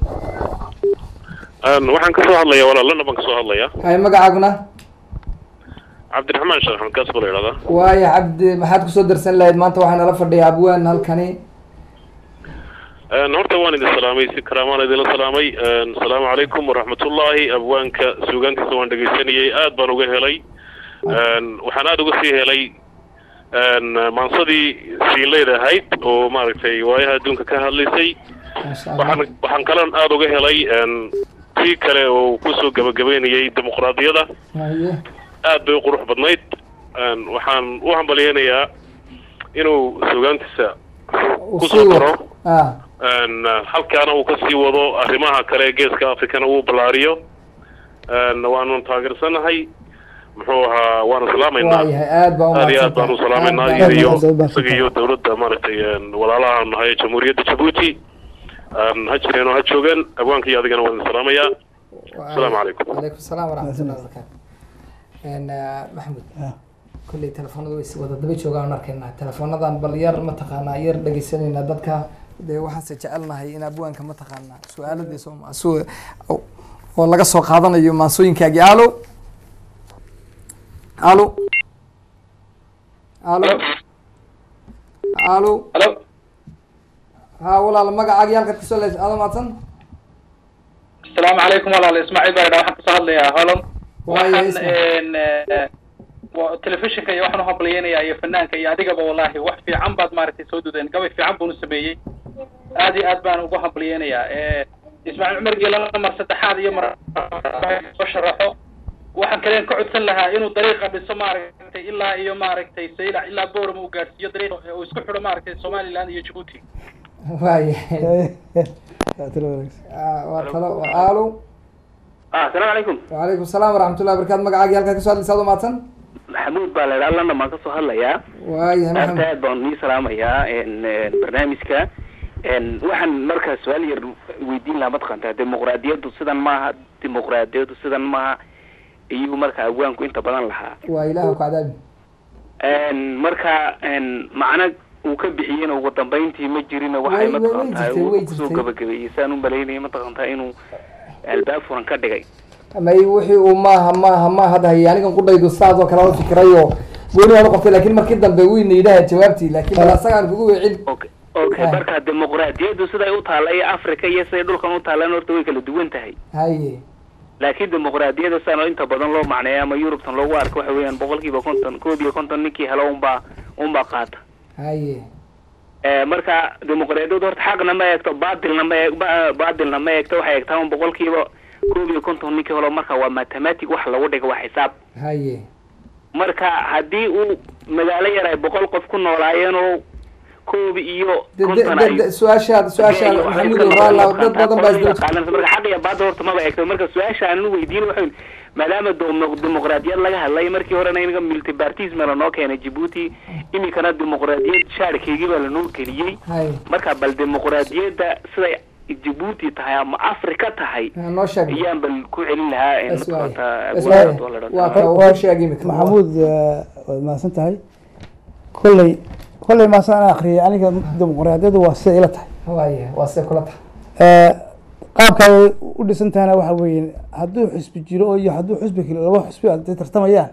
waxaan ka soo hadlayaa walaal lana baan ka soo hadlayaa hay magacaaguna cabdiraxmaan sheekh xamkaas baa la idhahdaa waaya cabdi maxaad kusoo darsan lahayd maanta waxaa nala fadhiya abwaan halkani horta waan idin salaamay si karaamaan idinla salaamay asalaamu calaykum waraxmatullaahi abwaanka suugaantiisa waan dhegaysanayay aad baan uga helay waxaan aada uga sii helay maansadii siinleyd ahayd oo maaragtay waayaha adduunka ka hadlaysay maasha allah waxaan waxaan kaloon aada uga helay tii kale oo kusoo gabagabeynayay dimuqraadiyada haye aad bay u qurux badnayd waxaan u hambalyeynayaa inuu suugaantiisa uu kusoo sii daro wado ah halkaana uu kasii wado arrimaha kale ee geeska africana uu ballaariyo waanu taageersanahay muxuu ahaa waanu salaamaynaa waayahay aad baa aad iyo aad baan u salaameynaa Aad iyada baa- iyo aad baa- isaga iyo dawladda maaragtay walaalaha nahay jamhuuriyadda jabuuti ha jireen oo ha joogaan abwaanka iyo adigana waan idin salaamayaa asalaamu calaykum calaykum salaam waraxmatullahi wabarakaatu n maxamuud Ah. kolley telefoonada way si wada daba joogaan arkaynaa teleefoonadan bal yar mataqaanaa yar dhegeysanayna dadka dee waxaanse jecelnahay in abwaanka mataqaanaa su-aaladii soo ma- su- oo- oo laga soo qaadanayo maansooyinkaagii alo alo alo alo halo ha walaal magacaagii halkaad kasoo leys aado maadsan asalaamu calaykum walaal ismaaciil baa idhaa waxaan kasoo hadlayaa holland Waayo, waxaan Ismaaciil. een, eh, wa- telefishinka iyo waxaan uhambalyeynayaa iyo fanaanka iyo adigaba wallahi wax fiican baad maaragtay soo dudeen gabay fiican buunu sameeyey aad iyo aad baan ugu hambalyeynayaa Eh, ismaaciil cumar geelana mar saddexaad iyo mar soo sharaxo waxaan kaleen ka codsan lahaa inuu dariiqa dhiso maaragtay ilaa iyo maaragtay saylac ilaa boorama uu gaarsiiyo dariiq uu isku xidho maaragtay somaliland iyo jabuuti waaye Waa talo wanaagsan. Ah, waa talo waa alo ah asalaamu calaykum وعليكم السلام ورحمة الله وبركاته magacaagii halkaa kasoo hadlaysa adoo maadsan maxamuud baa la idhaa allana baan kasoo hadlayaa waayahay aad maxamed aad baan nii salaamayaa n barnaamijka n waxaan markaa su-aal yar weydiin lahaa mataqaantaa dimuqraadiyaddu sidan maaha dimuqraadiyaddu sidan maaha iyuu marka abwaanku inta badan lahaa waa ilaah ku cadaabi n marka n macna uu ka bixiyena ugu dambayntii ma jirina waxay Way- way- way mataqaantaa jirtay, uu way kusoo jirtay. gabagabeeyey saan u malaynaya mataqaantaa inuu albaab furan ka dhigay may wixii uu maaha maaha maaha hadda hayay anigan qudhaydu saas oo kale la fikirayo gooni waan uqortay laakin markii dambe wuyna yidhaha jawaabtii laakin bal asagaan kugu weecin okay okay Ah. marka dimuqraadiyaddu siday u taalla iyo africa iyo siday dhulkan u taallaan horta way kala duwan tahay haye laakiin dimuqraadiyadda saan oo inta badan loo macneeya ama yurubtan loogu arko waxa weeyaan boqolkiiba konton koob iyo konton ninkii helo unbaa unbaa qaata haye Eh, marka dimuqraadiyaddu horta xaqna ma eegto baatilna ma eeg ba- baatilna ma eegto waxay eegtaa un boqolkiiba koob iyo konton ninkii helo marka waa mathematic wax lagu dhigo waa xisaab haye marka haddii uu magaalo yar ay boqol qof ku noolaayeen oo koob iyo De- de- konton de- ay de- su-aashaad su-aashaad maxamuud raala dad badan baa isdaba jira marka xaq iyo baada horta maba eegto marka su-aasha aan weydiin waxa maadaama demo- dimuqraadiyad laga hadlay markii horena inaga multipartism lanoo keenay Djibouti iminkana dimuqraadiyad shaarkeygii baa lanoo geliyey haye marka bal dimuqraadiyadda siday Djibouti tahay ama Afrika tahay Ha, noo sheeg ayaan bal ku celin lahaa in Bas waaye. mataqaantaa Bas awoodda waaye. oo la waa dhaqo. ka uu Waa- ku sheegay imika maxamuud eh, waad mahadsan tahay kolley kolley maasan aan akriyay aniga dimuqraadiyaddu waa sida ila tahay waaye waa see kula tahay Eh, qaabka ay u dhisan tahayna waxa weeye hadduu xusbi jiro oo iyo hadduu xusbi kale laba xusbi ay tartamayaan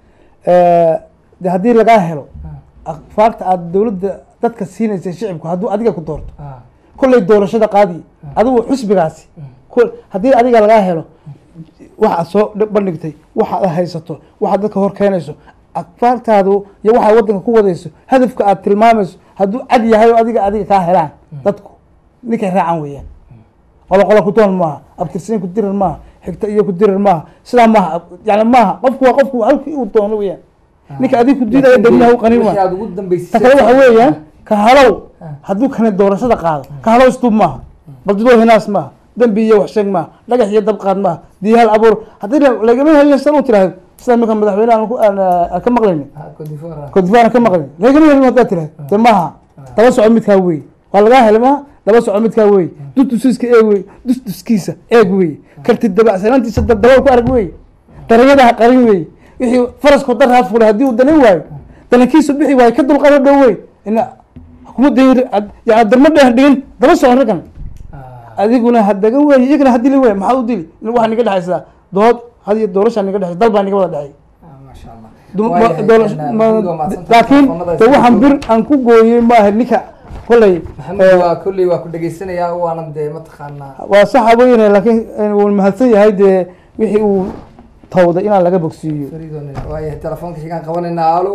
eh, de haddii lagaa helo faagta aad dowladda dadka siinaysa shicibku hadduu adiga ku doorto Ah, kolley doorashada qaadi adigu xusbigaasi kol- haddii adiga lagaa helo waxaad soo dhib- bandhigtay waxaad haysato waxaad dadka hor keenayso akfaartaadu iyo waxaad wadanka ku wadayso hadafka aad tilmaamayso hadduu cad yahay oo adiga adiga kaa helaan dadku ninkay raacan weeyaan qolo qolo ku doon maaha abtirsiin ku dirir maaha xigta iyo ku dirir maaha sidaa maaha yani maaha qofku waa qofku halkii uu doono weeyaan ninka adiga ku diidaya damiyaha u qanin wixii waa aad ugu dambeysay ta kale waxa weeyaan ka halow hadduu kane doorashada qaado ka halow istuub maaha baldidoo hinaas maaha dembi iyo waxsheeg maaha dhagax iyo dabqaad maaha diyaal abuur haddii la- lagama helin san u tiraahdo sida marka madaxweyne aan ku- aan aan ka maqlaynin Ah, Cote d'Ivoire. kodifaar aan ka maqlaynin lagama helin haddaad tiraahdo de maaha daba soco midkaa wey waa lagaa helay maaha daba soco midkaa wey dustusiiska eeg wey dustuskiisa eeg wey karti dabacsanaantiisa dabaal ku arag wey darayadaha qarin wey wixii farasko daraad fulay haddii uu danan waayo danankiisu bixi waayo ka dulqado dhow wey ina kuma dayin yani darma dheer dhigin daba soco raggan Ah, adiguna hadaga wey iyagana hadili wey maxaa u dili waxaa niga dhexaysaa dood had iyo doorashaa niga dhexaysa dal baa niga wada dhexay ah, masha Allah. Dum- Waayahay, ma- doorasho- een, ma- Maxamuud waa mahadsantahay. laakiin Telefoonada de waxaan isku bir aan ku gooyey maaha ninka koley maxamuud waa kolley waa ku dhegeysanayaa waana dee mataqaanaa waa saxa weyne laakiin wuu mahadsan yahay dee wixii uu tawday inaan laga bogsiiyo fariidoonina waayahay telefoonka xigaan qabanaynaa alo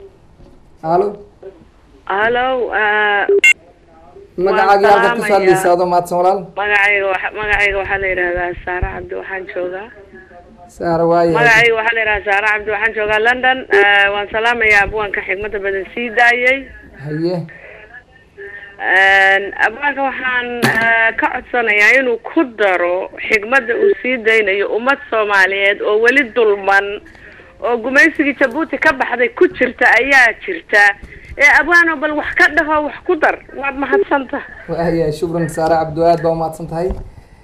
alo halo ah, magacaagii Waan halkaad kasoo salaamayaa. hadlaysa adoo mahadsan walaal magacayga waxa- magacayga waxaa la yidhahdaa saare cabdi waxaan joogaa saara waayahay magacayga waxaa la yidhahdaa saare cabdi waxaan joogaa london Ah, waan salaamayaa abwaanka xigmada badan sii daayey haye abwaanka waxaan ah, ka codsanayaa inuu ku daro xigmada uu sii daynayo ummad soomaaliyeed oo weli dulman oo gumaysigii jabuuti ka baxday ku jirta ayaa jirta ee abwaano bal wax ka dhaho wax ku dar waad mahadsanta waayahay shukran saare cabdu aad baa umahadsan tahay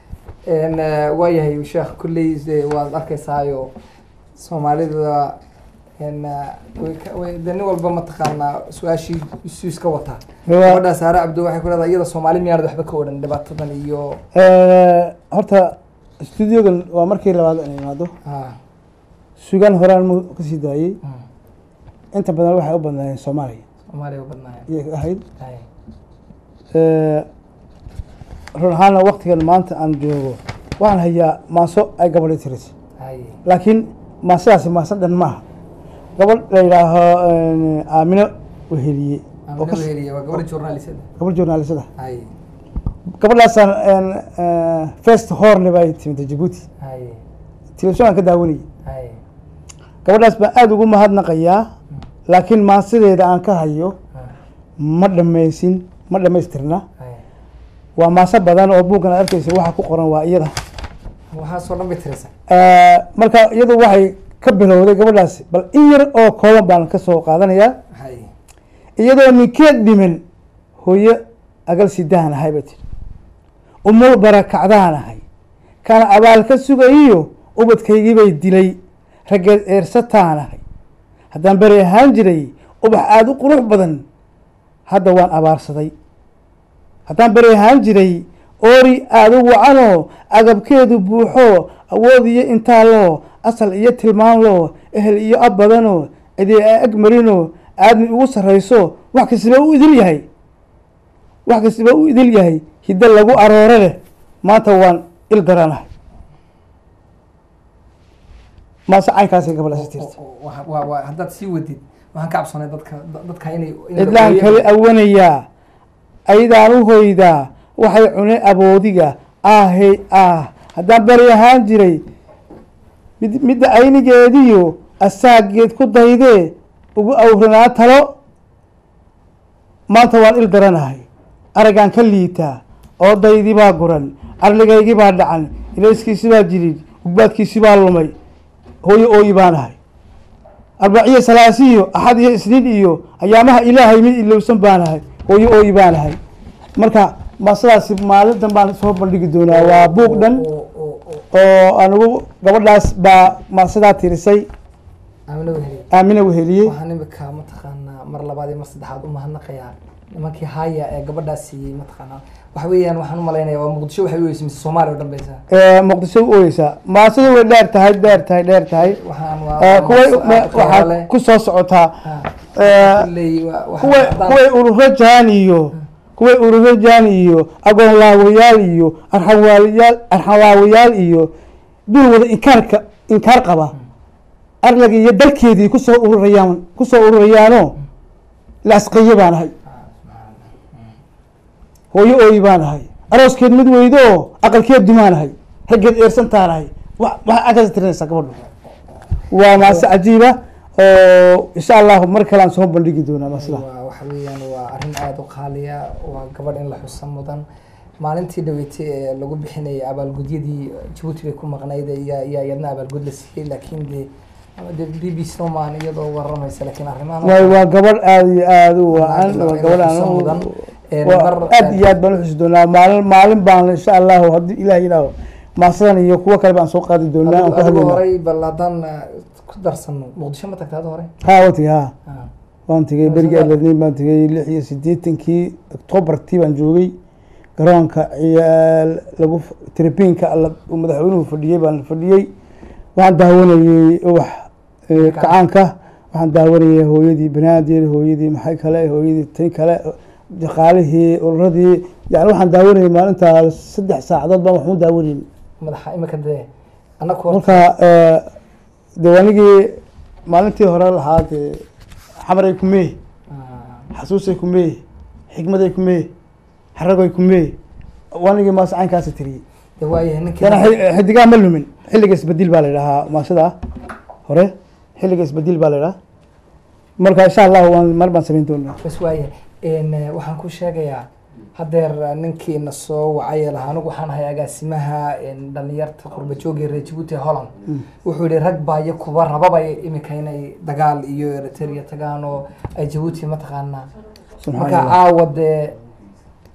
En, eh, waayahay sheekh kulley de waad arkaysaayo soomaalida en, eh, way ka- way- de nin walba mataqaanaa su-aashii isu iska wataa Waa- gabadha saare cabdo waxay ku leedahay iyada soomaali miyaanad waxba ka odhan dhibaatadan iyo Eh, horta studiogan waa markii labaad inay imaado ah, sugaan horaan mu kasii daayey mm, inta badan waxay u badnaayeen soomaaliya soomaaliya u badnaaya iyay ahayd Hay. Eh, run ahaana waktigan maanta aan joogo waxaan hayaa maaso ay gabadhi tiris Hay. laakiin maasadaasi maaso dhan maaha gabadh la yidhaaho eh, aamino weheliye oo Amina kas- Weheliye waa gabadha journalisada gabadh journalisada hay gabadhaasaan eh, first horne bay timid jabuuti hay telefishan aan ka daawanayay hay gabadhaas baan aada ugu mahadnaqayaa laakiin maasadeeda aan ka hayo ah, ma dhammaysin ma dhammaystirna hay waa maaso badan oo buuggan aad arkeysa waxa ku qoran waa iyada waxaasoo dhan bay tirisa Eh, marka iyadu waxay ka bilowday gabadhaas bal in yar oo kooban baan ka soo qaadanayaa hay iyadoo ninkeed dhiman hooyo agal sidaan ahay bay tiri umul barakacdaan ahay kana abaal ka sugayiyo ubadkaygii bay dilay raggeed eersataan ahay haddaan beri ahaan jiray ubax aada u qurux badan hadda waan abaarsaday haddaan beri ahaan jiray oori aada u wacanoo agabkeedu buuxo awood iyo intaaloo asal iyo tilmaan loo ehel iyo ab badanoo cidi a ag marinoo aadmi ugu sarrayso wax kastaba u idil yahay wax kastaba u idil yahay hiddo lagu aroore leh maanta waan il daranahay maase caynkaasay gabadhaasi tirta Wa- wa- wa- haddaad sii wadid waxaan ka cabsanay dadka dadka inay inay cidlaan ooyaan. kale awanayaa aydaan u hoydaa waxay cune aboodiga ahey ah haddaan beri ahaan jiray mid midda aynigeediyo asaageed ku daydee ugu awranaa talo maanta waan il daranahay araggaan ka liitaa oo daydii baa guran arligaygii baa dhacan ilayskiisi baa jirid gugbaadkiisi baa lumay hooyo ooyi baan ahay arbaciyo salaasiyo axad iyo isniin iyo ayaamaha ilaahay mid ilowsan baan ahay hooyo ooyi baan ahay marka maasadaasi maalintan baan soo bandhigi doonaa waa buug dhan Oo- oo- oo- oo anigu gabadhaas baa maasadaa tirisay Amina Weheliye. aamina weheliyey waxaan imika mataqaanaa mar labaad iyo mar saddexaad u mahadnaqayaa nimankii haya ee gabadhaas siiyey mataqaanaa waxa weeyaan waxaan u malaynayaa waa muqdisho waxay u weysa mise soomaaliya oo dhan baysaa Ee, muqdisho u ooyeysaa maasada way dheer tahay dheer tahay dheer tahay waxaan waa Ee, waa kuway maqso- me- aad u qiimo waxaa leh. ku soo socotaa Ah, Ee, kulley waa- waxaan kuway haddaan- kuway ururo jaan iyo kuway ururo jaan iyo agoon laawayaal iyo arxan waaliyaal arxan laawayaal iyo dul wada inkaarka inkaar qaba arlagii iyo dalkeedii kusoo ururayaan kusoo ururayaanoo laasqaye baan ahay hooyo ooyi baan ahay arooskeed mid weydo oo aqalkeed dumaan ahay raggeed eersantaan ahay wa waxaa agkaas tirinaysaa gabadhu waa maase cajiiba oo insha allahu mar kale aan soo bandhigi doonaa maasida waa waxa weeyaan waa arrin aada u qaaliya waa gabadh in la xusa mudan maalintii dhaweetay ee lagu bixinayay abaalgudyadii jabuuti bay ku maqnayd ayaa ayaa iyadna abaalgud la siiyey laakiin de de b b c nomaan iyadoo waramaysa laakiin arrimahan waay waa gabadh aada iyo aada u wacan Waa waa in gabadh la aan xuso u- mudan. Een, waa mar- aad iyo aad baan uxusi doonaa maalin maalin baan insha allahu haddii ilaah yidhaaho maasadan iyo kuwo kale baan soo qaadi doonaa aan ku adigu hadlaynaa horey bal haddaan eh, ku darsano muqdisho ma tagta hada hore ha waa tegey ha Ah, waan tegey berigii aladniin baan tegey lix iyo siddeetankii octobartii baan joogay garoonka ciyaal lagu f- tribinka alla- uu madaxweynuhu fadhiyey baan fadhiyey waxaan daawanayey ubax eh, kacaanka waxaan daawanayey hooyadii banaadir hooyadii maxay kale hooyadii tan kale shaqaalihii ururadii yani waxaan daawanayey maalintaa saddex saacadood baan waxu daawanayey madaxa imika dee annaku horta marka eh, dee anigii maalintii hore lahaa dee xamaray kumee ah, xasuusay kumee xikmaday kumee xaragay kumee wanigii maas caynkaasi tiriyey de waayahay ninkii yana xi- xidigaa ma lumin xilliga isbedil baa la idhahaa maasada hore xilliga isbedil baa la idhahaa marka insha allahu waan mar baan samayn doonaa bas waayahay Een, eh, waxaan ku sheegayaa hadeer eh, ninkiina soo wacay lahaa anigu waxaan ahay agaasimaha een, dhalinyarta qurba joogii reer jabuuti ee holland wuxuu yihi rag baa iyo kuwa rababa imika inay dagaal iyo eritrea tagaan oo ay jabuuti mataqaanaa Subxaan marka Allah. caawa dee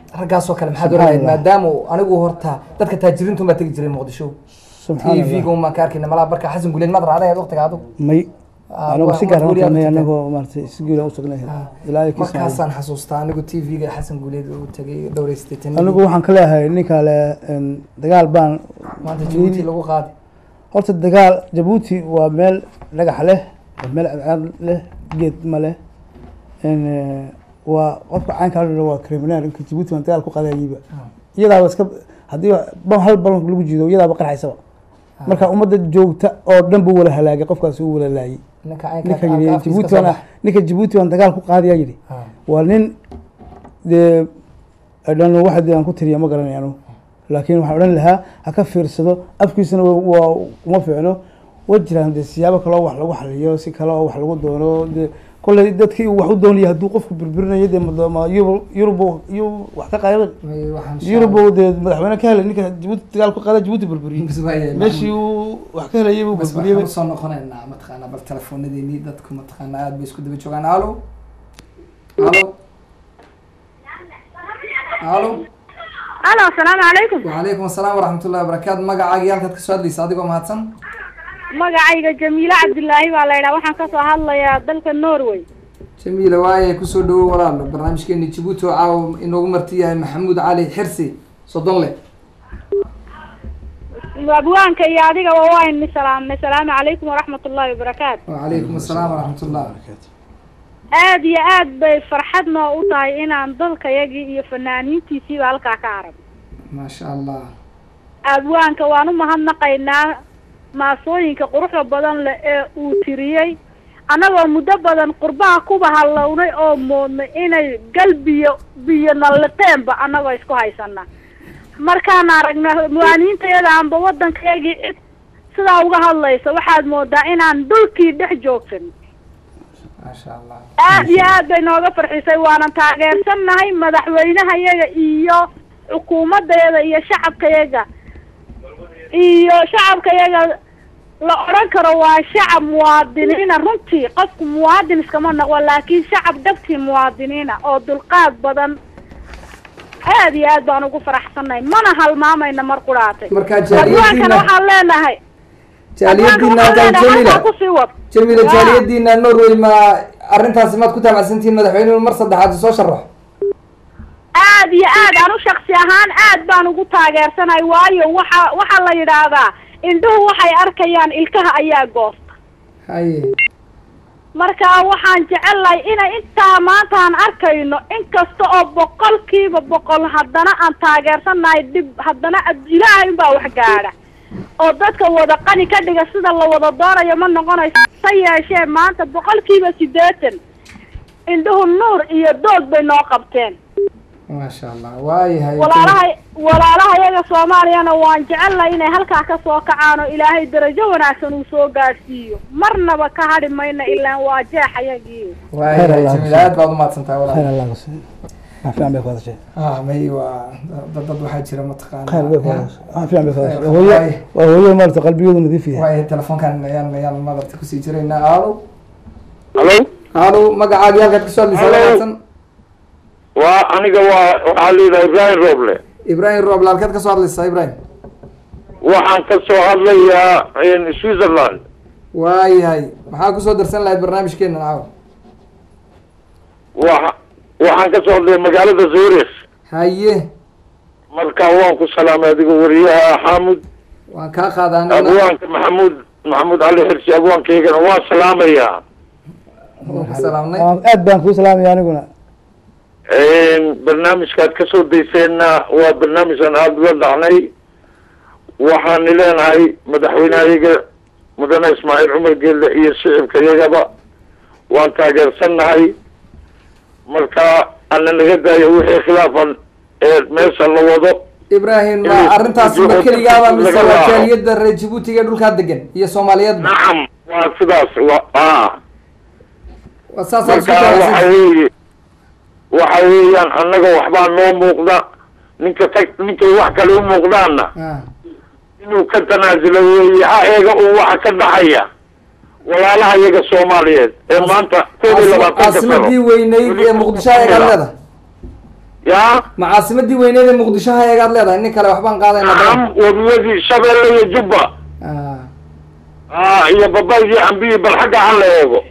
raggaasoo kale maxaad Subxaan orahayd Allah. maadaama uu- anigu horta dadka taajiriintu baa tegi jiray muqdisho subxaan t allah v-ga umaan ka arkayna malaha marka xasan guleed maad raacday waqtiga adigu may Ah, anagu waa- si waa gaar guuryaad tagnay u tagtay. anagoo maaragtay si guula u tagnay ilaa iyo kismaayo markaasaan xasuustaa anigu t v-ga xasan guleed uu tagay dhowreystay anigu waxaan ka leeyahay ninka le een, dagaal baan maanta jabuuti lagu qaadi horta dagaal jabuuti waa meel dhagax leh waa meel cadcad leh geed ma leh een, eh, waa qofka caynkaa la waa criminal ninka jabuuti baan dagaal ku qadayiba iyadaaba iska haddii ba- hal balonk lagu jiido iyadaaba qarxaysaba marka ummadda joogta oo dhan buu wala halaagay qofkaasi uu wala laayay ninka ninka caynka yidhi jabuuti baan ninka jabuuti baan dagaal ku qaadayaa yidhi waa nin dee dhan waxa dee aan ku tiriya ma garanay anu laakiin waxaan odhan lahaa ha ka fiirsado afkiisana waa- waa uma fiicno wa jiraan dee siyaabo kaloo wax lagu xaliyo si kale oo wax lagu doono dee kolley dadkii uu wax u doonaya hadduu qofku birbirinayo dee ma- ma yurub yurub yuu wax ka qaadan yurub uu dee madaxweyne ka helay ninka jabuuti dagaal ku qaada jabuuti burburiye meeshii uu wax ka helayay buu bas burburiyey waxaan usoo noqonaynaa mataqaana bal telefoonadeenii dadku mataqaana aad bay isku daba joogaan alo alo alo alo asalaamu calaykum wacalaykum asalaam waraxmatullahi wabarakaatu magacaaga iyo halkaad kasoo hadlaysa adigoo mahadsan magacayga jamiile cabdilaahi baa la yidhaha waxaan kasoo hadlayaa dalka norway jamiila waaye kusoo dhawow walaalo barnaamijkeeni jabuuti oo caawa inoogu marti yahay maxamuud cali xirsi soddon le abwaanka iyo adigaba waynu salaamnay salaamu calaykum waraxmat ullahi wabarakaatu wacalaykum asalaam waraxmatullah aad iyo aad bay farxad noo u tahay inaan dalkayagii iyo fanaaniintiisiiba halkaa ka arag maasha allah abwaanka waan u mahadnaqaynaa maasooyinka quruxda badan leh ee uu tiriyey annagoo muddo badan qurbaha kuba halownay oo moodnay inay gal biyo biyo nalliqeenba annagoo isku haysana markaan aragna muwaaniintayada anba waddankayagii cid sidaa uga hadlaysa waxaad moodaa inaan dhulkii dhex joogsan maasha allah aad iyo aad bay nooga farxisay waanan taageersannahay madaxweynahayaga iyo xukuumadayada iyo shacabkayaga iyo shacabkayaga la odhan karo waa shacab muwaadiniina runtii qofku muwaadin iskama noqo laakiin shacab dhabtii muwaadiniina oo dulqaad badan aad iyo aad baan ugu faraxsannahay mana halmaamayna mar quraatay marka adwaankana jaaliyadiina waxaan leenahay jaaliyadiina adwaanka halkan waxaan leenahay jamiila halkaa kusii wad jamiila Waa. jaaliyadiina norway ma arrintaasi maad ku taabacsantihiin madaxweynuhu mar saddexaad soo sharaxo aad iyo aad anu shaksi ahaan aad baan ugu taageersanahay waayo waxa waxaa la yidhaahdaa indhuhu waxay arkayaan ilkaha ayaa goosta haye marka waxaan jecelahay inay intaa maanta aan arkayno inkasta oo boqolkiiba boqol haddana aan taageersanahay dhib haddana ad- ilaahay unbaa wax gaadha oo dadka wada qani ka dhiga sida la wada doonayo ma noqonayso se yeeshee maanta boqolkiiba siddeetan indhuhu nuur iyo doog bay noo qabteen maasha allah waayahay walaalaha walaalaha iyaga soomaaliyana waan jecelnahay inay halkaa ka soo kacaan oo ilaahay darajo wanaagsan uu soo gaadhsiiyo marnaba ka hadhi mayna ilaan waa jeexayagii waayahay Khayr Allah jamiila aad baad umahadsan tahay khayr walaal allah ku siiyo wax fiican bay ku hadashay ah may waa dad dad waxaa jira mataqaana khayr bay ku hadashay wax fiican bay ku hadashay Khayr. hooyo Waay. waa hooyo maarata qalbigoodu nadiif yahay waayahay telefoonkan ayaan ayaan madarta kusii jiraynaa alo halo alo magacaaga iyo halkaad kasoo hadlaysa Hello. wanaagsan waa aniga waa waxaa layidhaha ibrahim roble ibrahim rooble halkaad kasoo hadlaysaa ibrahim waxaan ka soo hadlayaa switzerland waayahay maxaa kusoo darsan lahayd barnaamijkeena caawa wa waxaan ka soo hadlaya magaalada zurich haye marka waan ku salaamay adiga wariyaha xamud waan kaa qaadaanina abwaanka maxamuud maxamuud cali xirsi abwaankaygana waan salaamayaa waan ka salaamnay Waan- aad baan kuu salaamaya aniguna barnaamijkaad ka soo dayseenna waa barnaamijkan aada uga dhacnay waxaan leenahay madaxweynehayaga mudane ismaaciil cumar geelle iyo shicibka yagaba waan taageersannahay marka ana naga daayo wixii khilaafan ee meesha la wado ibrahim ma Inuu- arrintaasi ma inuu- keligaaba mise laga waa raaco. jaaliyadda reer jabuutiga ee dhulkaa degan iyo soomaaliyeedba nacam waa sidaas wa a waa saasaa isku marka waxa taabacsan weeye waxa weeyaan annaga waxbaa noo muuqda ninka tag ninkay wax kale u muuqdaanna Ah, inuu ka tanaasulo weeye ha eega uu waxa ka dhaxaya walaalaha iyaga soomaaliyeed ee maanta koob iyo labaatanka sano caasimadii weyneyd ee muqdisho ayagaa leeda yaa ma caasimadii weyneed ee muqdisho ha eegaad leedahay nin kale waxbaan qaadayna am wabiyadii shabeelle iyo jubba Ah, ah iyo babaygii cambiyi bal xagga ha la eego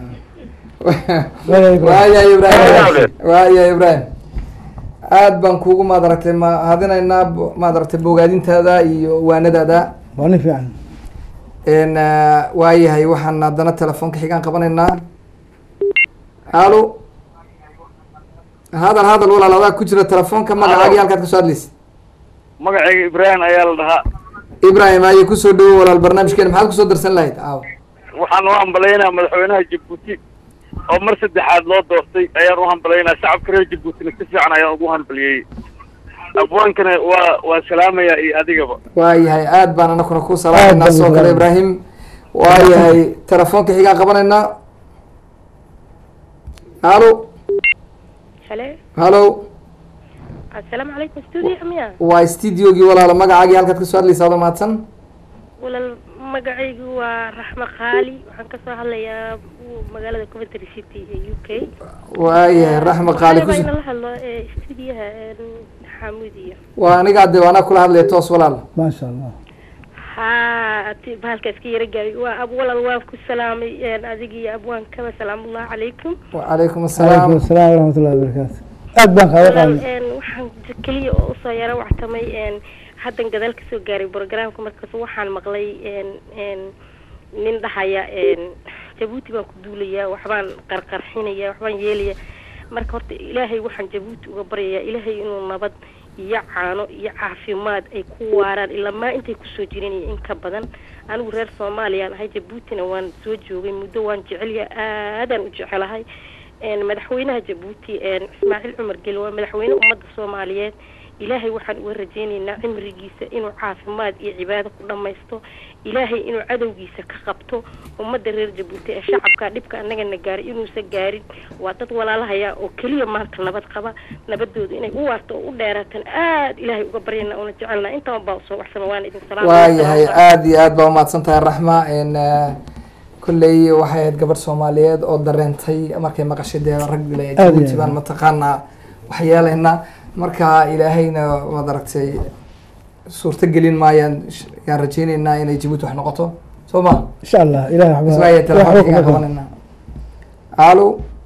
Waya Ibrahim. waaya ibrahim Waya. waaya ibrahim aad baan kuugu maad aragtay ma hadinaynaa bo- maad aragtay bogaadintaada iyo waanadaada waa nin fiican n waayahay waxaan haddana telefoonka xigaan qabanaynaa halo hadal hadal walaal adaa ku jira telefoonka magacaagi halkaad kasoo hadlaysa magacayga ibraahim ayaa la dhahaa ibrahim aye kusoo dhawo walaal barnaamijkeena maxaad kusoo darsan lahayd aaw waxaan u hambalaynaa madaxweynaha jabuuti oo mar saddexaad loo doortay ayaan u hambalaynaa shacabka reer jabuutina si fiican ayaan ugu hambaliyey abwaankana waa waa salaamaya iyo adigaba waayahay aad baan anakuna ku salaamayna baan sidoo kale salaamay. ibrahim waayahay telefoonka xigaan qabanaynaa halo halo halo assalaamu calaykum studio miya waa studiogii walaalo magacaagii halkaad kasoo hadlaysa adoo mahadsan walaal magacaygu waa raxmo khaali waxaan kasoo hadlayaa magaalada coventry city ee u k waayahay raxma qaali baa kus inala hadlo ee studiyaha xamuudiya waa aniga de anaa kula hadlaya toos walaal maasha allah ha ti bahalka iska yara gaabay waa ab walaal waan ku salaamay adig iyo abwaankaba salaamullahi calaykum wacalaykum calaykum asalaam asalaam waraxmatullahi wabarakaatu aad baan kaaga walaal qaadnay een, waxaan keliya oo usoo yaro waxtamay een, haddan gadaal kasoo gaaray programka markaas waxaan maqlay een, een, nin dhahaya een, jabuuti baan ku duulayaa waxbaan qarqarxinaya waxbaan yeelaya marka horta ilaahay waxaan jabuuti uga baryayaa ilaahay inuu nabad iyo caano iyo caafimaad ay ku waaraan ilaa maa intay kusoo jireen iyo in ka badan anigu reer soomaaliyaan ahay jabuutina waan soo joogay muddo waan jecelyahay aadaan u jecelahay een, madaxweynaha jabuuti een, ismaaciil cumar geli waa madaxweyne ummadda soomaaliyeed ilaahay waxaan uga rajaynaynaa cimrigiisa inuu caafimaad iyo cibaado ku dhammaysto ilaahay inuu cadowgiisa ka qabto ummadda reer jabuuti ee shacabka dhibka annagana gaaray inuusan gaarin waa dad walaalahaya oo keliya maanta nabad qaba nabadooda inay u waarto oo u dheeraatan aad ilaahay uga baryana una jecelnaa intaan baa usoo waxsama waana idin waayahay aada iyo aad baa umahadsan tahay raxma n kolley waxay ahayd gabadh soomaaliyeed oo dareentay markay maqashay dee rag le Aad iyo jabuuti aad. baan mataqaanaa waxyeelaynaa marka ilaahayna waad aragtay suurto gelin maayaan sh- yaan rajaynaynaa inay jabuuti wax noqoto soo ma insha allah ilahi waxba ismaayo waxba telefoonka kuma igaan qaban. qabanaynaa alo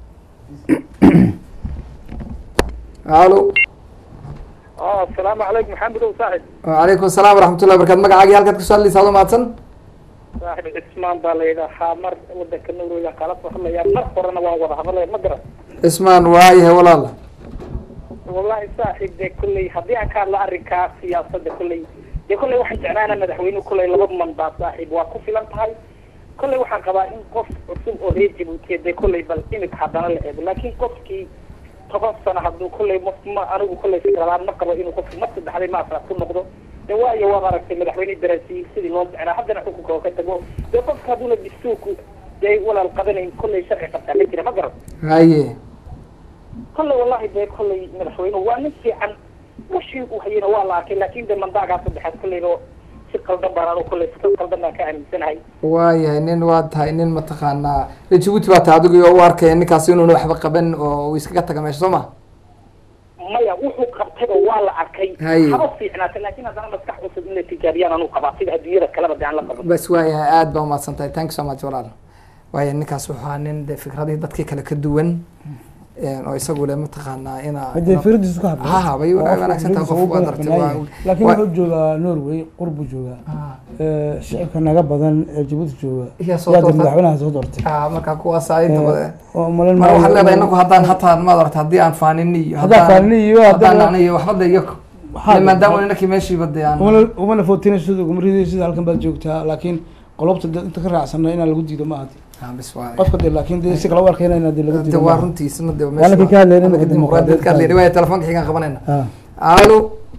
alo asalaamu calaykum maxamed ow saaxib wacalaykum asalaam waraxmatullahi barakatu magacaagii halkaad kasoo hadlaysa adoo mahadsan saaxib cismaan baa la yidhaahaa mar wadanka norwega kala soo hadlaya mar horena waan wada hadlaya ma garan cismaan waayahay walaal wallahi saaxib dee kolley haddii aan ka hadlo arrinkaa siyaasadda kolley dee kolley waxaan jeclaana madaxweynuhu kolley laba mandaa saaxib waa ku filan tahay kolley waxaan qabaa in qof cusub oo reer jabuutiya dee kolley bal imika haddana la eego laakiin qofkii toban sano hadduu kolley ma ma anigu kolley fikralaan ma qabo inuu qofku mar saddexday ma afraad ku noqdo dee waayo waad aragtay madaxweyne darasiil sidii loo jeclaa haddana xukunka oo ka tago dee qofka hadduuna dastuurku dee walaal qabanayn kolley sharci qabtaa ma jira ma garan haye kolley wallahi dee kolley madaxweynuhu waa nin fiican washii uu hayana waa la arkay laakin dee mandaagaa saddexaad kolleyba si qaldan baan anu kolley si qaldan baan ka aaminsanahay waayahay nin waa tahay nin mataqaanaa reer jabuuti baa tahay adigu u arkaya ninkaasi inuuna waxba qaban oo uu iskaga taga meesha soo ma maya wuxuu qabtayba waa la arkay Haye. haba fiicnaata laakin haddana maskax cusub in la tijaabiyaan anu qabaa sida adduunyada kaleba dee aan la qaban bas waayahay aada baa umahadsan tahay thank you so much walaal waaya ninkaas wuxuu ahaa nin de fikradihii dadkii kale ka duwan een, oo isagu le mataqaanaa inaa hadee fikradiisu ka ha ha bay wanaagsan tahay qof waad aragtay waa laakiin waa- wuxuu joogaa norway qurbu joogaa Eh, shicibka naga badan ee jabuuti jooga Iya, soo yaa dee doortay. madaxweynaha soo doortay ha markaa kuwaas inta Eh, badan oo malan mar waxaad maayo leedahay inuu- inagu haddaan hataa maad aragta haddii aan faanini iyo Haddaan faanini iyo haddaan haddaan- nacni iyo waxba de iyo Waxaa- maadaama inakii meeshiiba de aan umana umana footina sida uguma ridaysa sida halkan baad joogtaa laakiin qolobta dee inta ka raacsana inaan lagu diido ma ahdi ha bis waay qofka dee laakiin dee si kala u arkayna inaa dee lagu de diido waa maaha. runtiisna de Waana ka hadlayna marka dimuqraadiyad ka hadlayna dimuqraadiyad. waaya telefoonka xigaan qabanayna Ah. alo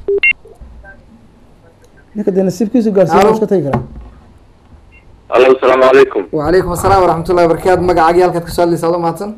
ninka dee nasiibkiisu gaarsiiya Alo. waa iska tagi karaa alo asalaamu calaykum وعليكم السلام ورحمة الله وبركاته مقعد halkaad kasoo hadlaysa adoo mahadsan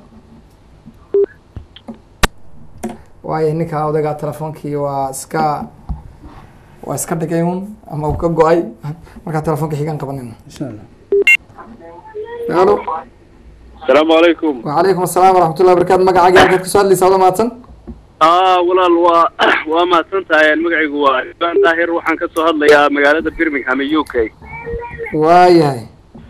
waayo ninka odagaa telefoonkii waa iska waa iska dhigay un ama uu ka go-ay markaa telefoonka xigaan qabanayna insha allah alo asalaamu calaykum وعليكم السلام ورحمة الله وبركاته مقعد halkaad kasoo hadlaysa adoo mahadsan aa walaal waa waa mahadsan tahay magacaygu waa ibaan daahir waxaan ka soo hadlayaa magaalada birmingham ee u k waayahay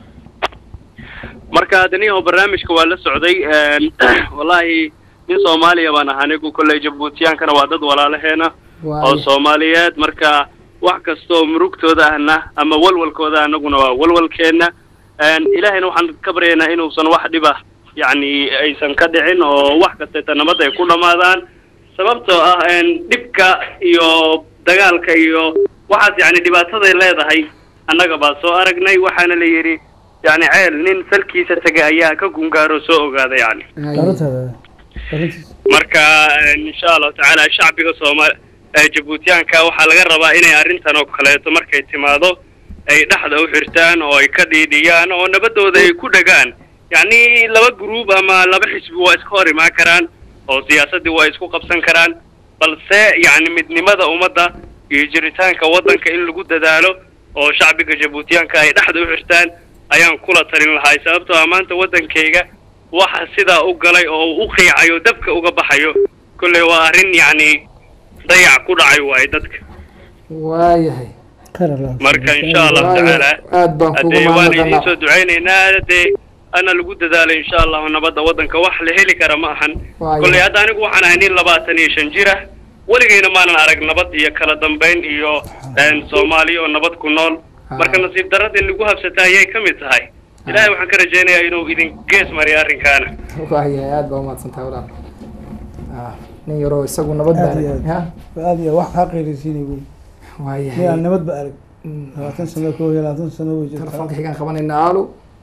marka adaniyaho barnaamijka waa la socday wallaahi nin soomaaliya baan ahaa anigu kolley jabuutiyaankana waa dad walaalaheena oo waaya soomaaliyeed marka wax kastoo murugtooda ahna ama walwalkooda anaguna waa walwalkeenna ilaahayna waxaan ka baryaynaa inuusan wax dhiba yacni aysan ka dhicin oo wax kasteeta nabad ay ku dhammaadaan sababtoo ah dhibka iyo dagaalka iyo waxaas yacni dhibaataday leedahay annaga baa soo aragnay waxaana la yidhi yacni ceel nin salkiisa tegay ayaa ka gungaaro soo ogaada yacni arrintaada arrintiis marka insha allahu tacaala shacbiga soomaali ee jabuutiyaanka waxaa laga rabaa inay arrintan oo kaleeto markay timaado ay dhexda u xirtaan oo ay ka dhiidhiyaan oo nabadooda ay ku dhagaan yacni laba gruub ama laba xisbi waa iska hor imaan karaan oo siyaasaddii waa isku qabsan karaan balse yacni midnimada ummadda iyo jiritaanka waddanka in lagu dadaalo oo shacbiga jabuutiyaanka ay dhexda u xirtaan ayaan kula talin lahay sababtoo ah maanta waddankayga waxa sidaa u galay oo uu u qiicayo dabka uga baxayo kolley waa arrin yacni dayac ku dhacay waaye dadka waayahay khayr allah marka insha allahu Waayo, tacaala aad baan kugu haddee waan idiin mahadnaqanaa soo ducaynaynaa dee ana lagu dadaalo insha allahu nabadda waddanka wax la heli kara ma ahan Waayo. kolley hadda anigu waxaan ahay nin labaatan iyo shan jir ah weligayna maanan arag nabad iyo kala dambayn iyo soomaaliya oo nabad ku nool marka nasiib darradii lagu habsata ayay ka mid tahay ilaahay waxaan ka rajaynayaa inuu idin gees mariyo arrinkaana waayahay aad baa umahadsantahay walaal Ah, nin yaroo isagu nabad baa aad iyo aad ha aad iyo aad wax kaa qeyraysiinay wey waayahay nin aan nabadba arag Mm, labaatan sano koo iyo labaatan sano way jirtaa telefoonka xigaan qabanayna alo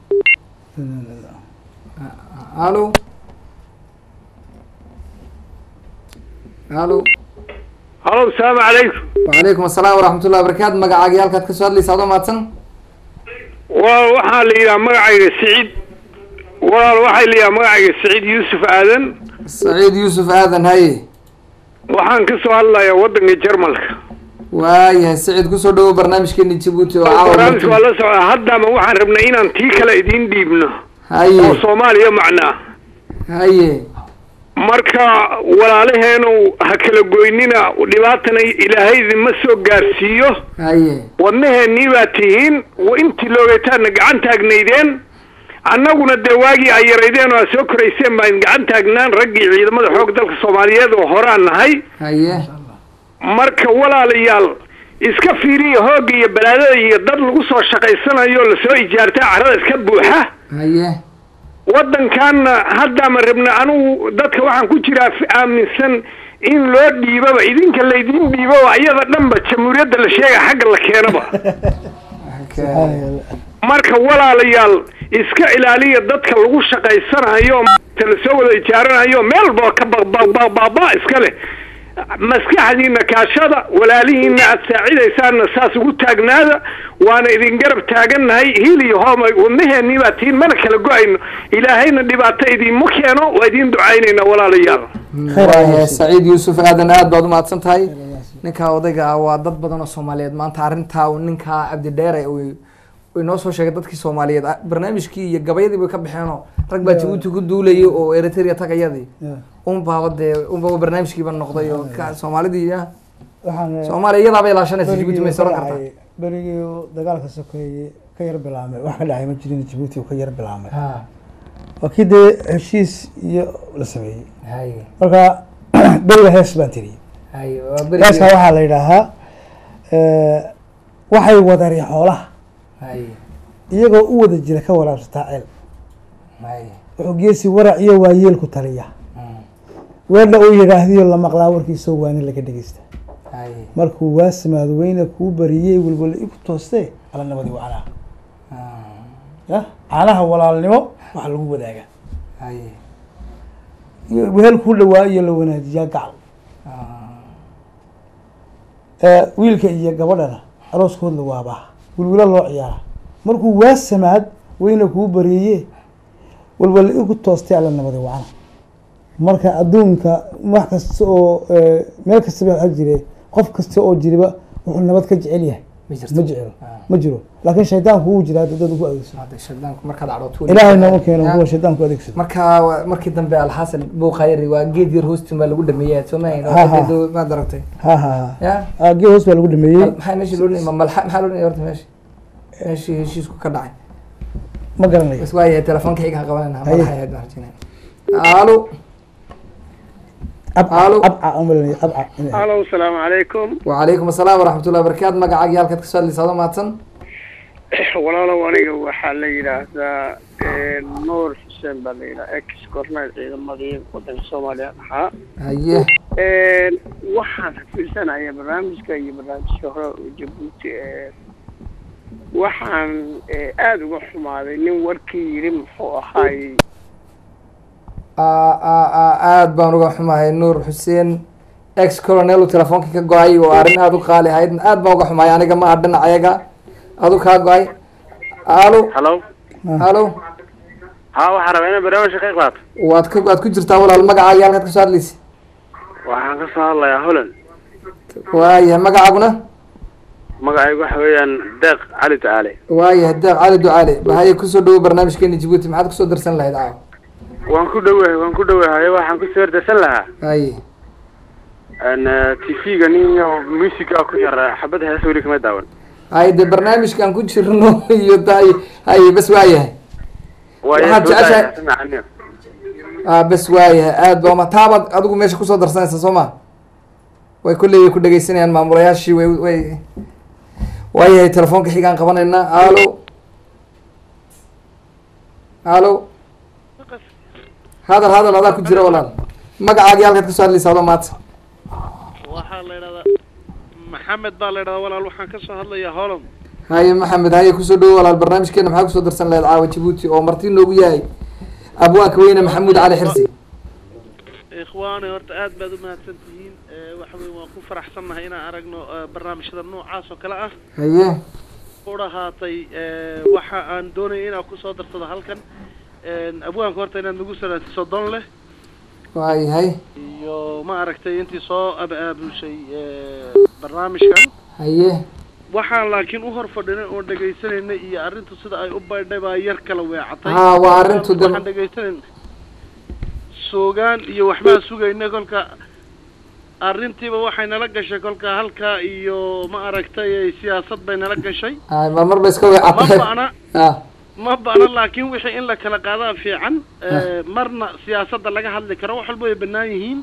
alo alo halo asalaamu calaykum وعليكم السلام ورحمة الله وبركاته magacaaga halkaad kasoo hadlaysa adoo mahadsan waa waxaa la yidhaha magacayga siciid walaal waxaa la yidhaha magacayga siciid yuusuf aadan سعيد يوسف آذن هاي waxaan ka soo hadlayaa waddanka jarmalka waayahay siciid kusoo dhawo barnaamijkeeni jabuuti oo caawa barnaamijka waa la socdaa haddaba waxaan rabnay inaan tii kale idiin dhiibno oo haye soomaaliya macnaa haye marka walaalaheenu ha kala goynina dhibaatana ilaahay idinma soo gaarsiiyo haye wadnaheennii baa tihiin wa intii loogataadna gacan taagnaydeen annaguna dee waagii ay yaraydeen oo aad soo korayseen baan gacan taagnaan raggii ciidamada xoog dalka soomaaliyeed oo horaan nahay haye marka walaalayaal iska fiiriya hoogga iyo balaadada iyo dad lagu soo shaqaysanayo oo lasoo ijaartay carrada iska buuxa haye waddankaanna haddaama rabna anugu dadka waxaan ku jiraa fi- aaminsan in loo dhiibaba idinka laydin dhiibaba ayada dhanba jamhuuriyadda la sheega xagga la keenaba marka walaalayaal iska ilaaliya dadka lagu shaqaysanayo maanta lasoo wada ijaaranayo meel walba ka baqbaqbaqbaqba iska leh maskaxdiina kaashada walaalihiina aad saacidaysaanna saas ugu taagnaada waana idin garab taagannahay hiil iyo hoomay wadnaheennii baa tihiin mana kala go-ayno ilaahayna dhibaato idiinma keeno waa idiin ducaynaynaa walaalayaal waayahay saciid yuusuf aadan aad baad umahadsan tahay ninkaa odayga ah waa dad badan oo soomaaliyeed maanta arrintaa uu ninkaa cabdidheere uu uu inoo soo sheegay dadkii soomaaliyeed ah, barnaamijkii iyo gabayadii bay ka baxeenoo rag baa jabuuti ku duulayay oo eritrea tagayadii un baaba dee un baaba barnaamijkiiba noqday oo ka soomaalidii ah waxaan soomaaliya iyadaaba ilaashanaysa jabuuti may soran kartaa berigii uu dagaalka sokeeye ka yar bilaamay wax ka dhacay ma jirin jabuuti uu ka yar bilaamay waa kii dee heshiis iyo la sameeyey haye marka beriga hees baan tiriyey haye waa heeska beri waxaa la yidhaahaa eh, waxay wadari xoolaha haye iyagoo u wada jira ka waraabsataa ceel haye wuxuu geesi warac iyo waayeelku taliya Mm. weedha uu yidhaahdiyo la maqlaa warkiisoo waani laga dhegeysta haye markuu waasimaado weyne kuu bariyey welwele iku toostee ala nabadi wacnaa Ah, ya caanaha walaalnimo waxa lagu wadaagaa haye iyo wehel kuu dhawaa iyo la wanaajiyaa gacal Ah, Eh, wiilka iyo gabadhana arooskood la waabaa wilwilo loo ciyaara markuu waasamaad weyne kuu bareeye walwale igu toostay alla nabadi wacna marka adduunka wax kasta oo eh, meel kastaba ha jire qof kasta oo jiriba wuxuu nabad ka jecel yahay ma ma jirto jecelo Ah. ma jiro laakiin shaydaanku wuu jiraa dad ku adeegsado hadda shaydaanku markaad cadhooto ilaahay nooma keeno kuwa shaydaanku adeegsado marka waa- markii dambe alxasan buukhayri waa geed yar hoostin baa lagu dhameeyay soomahayn Ha, ha. maad aragtay ha ha ha ya Ah, gee hoos baa lagu dhameeyey maxaa meesha loo dhima malxa maxaa loo dhimay horta meesha meeshii heshiisku ka dhacay ma garanayo bas waayahay telefoonka xiga ha qabanayna Haye. malaxa ahayd baan rajinaya alo abca Alo. abca aan malanaya abca inay ahayd. alo asalaamu calaykum وعليكم السلام ورحمة الله وبركاته مقعد يالك كسؤال اللي صادم ماتن walaalow aniga waxaa la yidhaahdaa nuur xuseen baa la yidhaha ex korneyl ciidamadii wadanka soomaaliya ahaa هيه waxaan xafiirsanaya barnaamijka iyo barnaamijka hore oo jabuuti ee waxaan eh, aada uga xumaaday nin warkii yidhi muxuu ahaay aad baan uga xumahay nuur xuseen ex colonel uu telefoonka ka go-ay oo arrin aada u qaali ahayd aad baan uga xumahay aniga ma aha dhinacayaga adu kaa go-ay alo hallo alo ha waxaa rabaa inaan barnaamijka ka qaato waad ka waad ku jirtaa walaal magacaaga halkaad kasoo hadlaysa waxaan ka soo hadlayaa holland waayahay magacaaguna magacaygu waxa weeyaan deeq cali tacaale waayahay deeq cali ducaale bahaye kusoo dhawo barnaamijkeena jabuuti maxaad kusoo darsan lahayd caawa waan ku dhowahay waan ku dhowahay waxaan kusoo hordarsan lahaa haye t v-ga nin musica ku yar xabad hees weli kama daawan haye dee barnaamijkaan ku jirno iyo tahay haye bas waayahay Waxaad jeceshahay- ah bas waayahay aad ba ma taabaad adigu meesha kusoo darsanaysa soo ma way kolley ku dhegeysanayaan maamulayaashii way way waayahay telefoonka xigaan qabanaynaa alo alo hadal hadal adaa ku jira walaal magacaagii halkaad kasoo hadlaysa adoo maanta waxaa la idhahdaa maxamed baa la idhahdaa walaal waxaan ka soo hadlayaa holland haye maxamed haye kusoo dhawo walaal barnaamijkeena maxaa kusoo darsan lahayd caawa jabuuti oo marti noogu yahay abwaanka weyne maxamuud cali xirsi ikhwaani horta aad baad u mahadsan tihiin Eh, waxa weye waan ku faraxsannahay inaan aragno eh, barnaamijyada noocaas oo kale ah haye u dhahaatay eh, waxa aan doonaya inaan kusoo darsado halkan Eh, abwaanka horta inaad nagu salaantiso don leh waayahay iyo ma aragtay intii soo ab-aabushay eh, barnaamijkan haye waxaan laakiin u hor fadhinay oo dhegaysanaynay iyo arrintu sida ay u baydhay baa yar kala weecatay Haa, waa arrintu de- waxaan dhegaysanayn soogaan iyo waxbaan sugaynay kolka arrintiiba waxay nala gashay kolka halkaa iyo ma aragtay siyaasad bay nala gashay ay mar mar ba iska ma weecatay ba'na ah ma ba'na laakiin wixii in la kala qaadaa fiican Eh, marna siyaasadda laga hadli karo wax walba way bannaan yihiin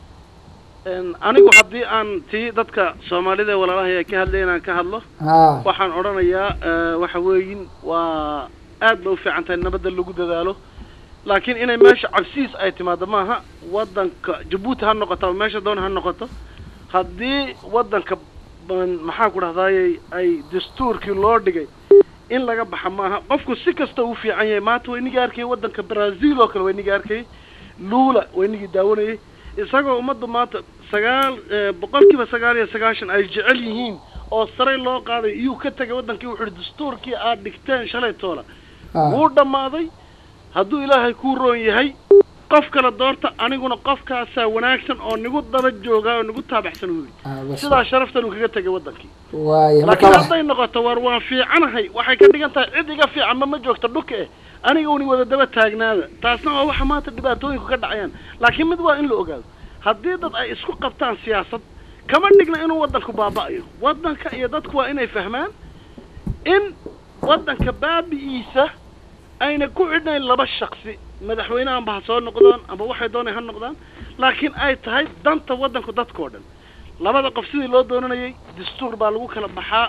En, anigu haddii aan tii dadka soomaalida ee walaalahay ay ka hadlay inaan ka hadlo ha waxaan odhanayaa eh, waxa weeyin waa aad bay u fiican tahay nabadda lagu dadaalo laakiin inay meesha cabsiis ay timaado maaha waddanka jabuuti ha noqoto ama meesha doona ha noqoto haddii waddanka ban- maxaan ku dhahdaayey ay dastuurkii loo dhigay in laga baxa maaha qofku si kasta uu fiican yahay maanta waynigii arkayay waddanka brazil oo kale waynigii arkayay lula waynigii daawanayay isagoo ummaddu maanta sagaal eh, boqolkiiba sagaal iyo sagaashan ay jecel yihiin oo saray loo qaaday iyuu ka tegay waddankii wuxuu yihi dastuurkii aad dhigteen shalay toola ah wuu dhammaaday hadduu ilaahay kuu roon yahay qof kale doorta aniguna qofkaasaa wanaagsan oo nigu daba joogaa oo nigu taabaxsan uu yidhi ah bas sidaa sharaftan uu kaga tegay waddankii waayahay marka laakiin wax hadday noqoto war waan fiicanahay waxay ka dhigan tahay cid iga fiican ma ma joogto dhuka eh aniga uni wada daba taagnaada taasna waa waxa maanta dhibaatooyinku ka dhacayaan laakiin mid waa in la ogaado haddii dad ay isku qabtaan siyaasad kama dhigna inuu waddanku baaba'ayo waddanka iyo dadku waa inay fahmaan in waddanka baabi'iisa ayna ku xidhnayn laba shaksi madaxweyne amba ha soo noqdaan amba waxay doonay ha noqdaan laakiin ay tahay danta waddanku dadkao dhan labada qof sidii loo doonanayay dastuur baa lagu kala baxaa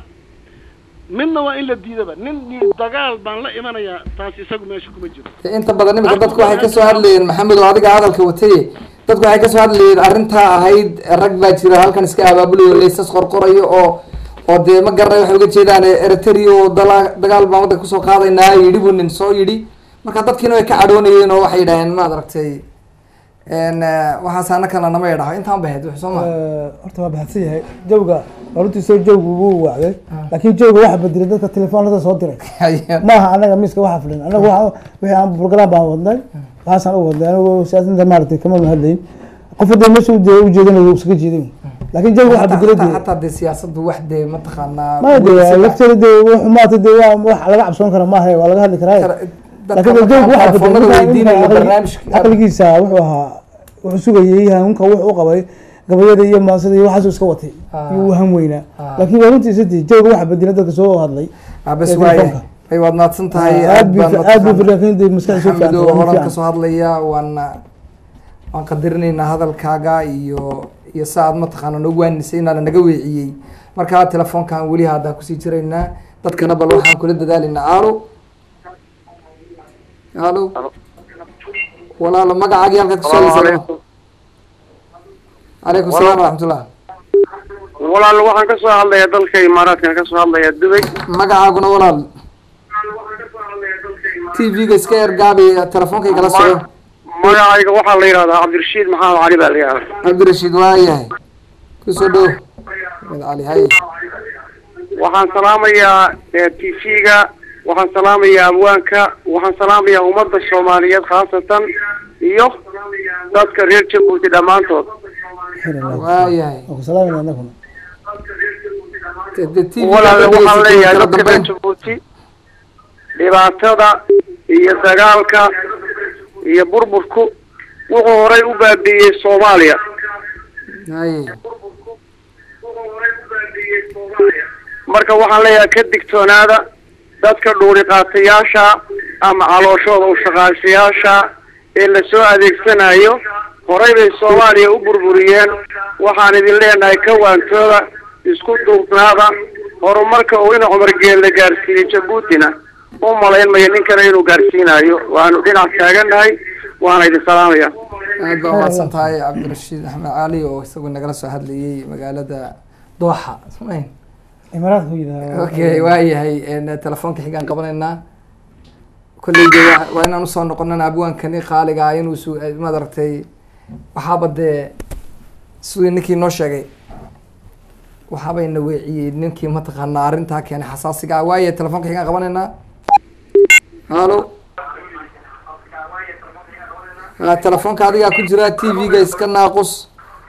midna waa in la diidaba nin yidhi dagaal baan la imanayaa taas isagu meesha kuma jiro inta badan imika dadku waxay kasoo hadlayeen maxamed oo adiga hadalka wataye dadku waxay kasoo hadlayeen arrintaa ahayd rag baa jira halkan iska abaabulayo laysas qorqorayo oo oo dee ma garanay waxay uga jeedaan eritrea oo dala dagaal baan waddanka kusoo qaadaynaa yidhi buu nin soo yidhi marka dadkiina way ka cadhoonayeen oo waxay yidhaaheen maad aragtay n waxaas anakana nama yadhaho intaan bahayd wix soo ma horta waa bahadsan yahay jawga runtiisoo jawgu wuu wacday laakiin jawga waxa bedelay dadka telefoonada soo diray maaha anaga miiska waxa fadhin anaga waxa wixii aan program baan wadnay waxaasaan u wadnay anigu siyaasadda maaragtay kama hadlayn qof hadda meesha u jeedanayo iskaga jeeday laakiin jawiga waxa Hataa- bedela hataa- dee hataa dee siyaasaddu wax dee mataqaanaa ma de lafteeda de xumaata de waa wax laga cabsoon kara maaha waa laga hadli karaa dadka laakiin de jawiga markaa waxa telefoonada bedela weydiinaya barnaamijka- aqligiisa wuxuu ahaa wuxuu sugayay hanunka wuxuu u qabay gabayada iyo maasada iyo waxaasuu iska watay Ah. iyo uu han weynaa Ah. laakiin waa runtiisa de jawiga waxa bedela dadka soo hadlay Ah, bes ee waaye telefoonka. ay waad mahadsan tahay aad bu baan aad bu mataqaanaa- laakiin de maskaxda soo maxamed oo fiican horan kasoo hadlaya waana waan qadarinaynaa hadalkaaga iyo iyo sa aad mataqaana noogu waanisay inaana naga weeciyey marka telefoonkan weli haddaan kusii jiraynaa dadkana bal waxaan kula dadaalaynaa alo alo walaalo magacaagii halkaad kusoo hadlaysaa calaykum salaam waraxmatullah walaal waxaan ka soo hadlayaa dalka imaaraadkan ka soo hadlayaa dubay magacaaguna walaal t v-ga iska ergaabi telefoonka igala soco magacayga waxaa la yidhahdaa cabdirashiid maxamed cali baa la yidhahdaa cabdirashiid waayahay kusoo dhow Ahmed cali hay waxaan salaamayaa t v-ga waxaan salaamayaa abwaanka waxaan salaamayaa ummadda soomaaliyeed khaasatan iyo dadka reer jabuuti dhammaantood waayahay ku salaamayna anaguna de TV walaal waxaan leeyahay kala dadka reer dambeyn jabuuti dhibaatada iyo dagaalka iyo burburku wuxuu horay u baabi'iyey soomaaliya haye marka waxaan leeyahay ka digtoonaada dadka dhuuri qaatayaasha ama calooshooda u shaqaashayaasha ee lasoo adeegsanayo horay bay soomaaliya u burburiyeen waxaan idin leenahay ka waantooda isku duubnaada horumarka uu ina cumar geel la gaarsiiyey jabuutina u malayn maya ninkana inuu gaarsiinayo waanu dhinac taagannahay waana idin salaamaya aad baa umahadsan tahay cabdirashiid axmed cali oo isagu nagala soo hadlayay magaalada dooxa smayn imaaraadka ku yidhaha okay waayahay en, telefoonka xigaan qabanaynaa kolleyda waa- waa inaan usoo noqonana abwaankani qaaliga ah inuu su maad aragtay waxaaba dee sidii ninkii noo sheegay waxaabayna weeciyey ninkii mataqaanaa arrintaa keenay xasaasiga ah waaye telefoonka xigaan qabanaynaa halo ha telefoonka adigaa ku jira t v-ga iska naaqus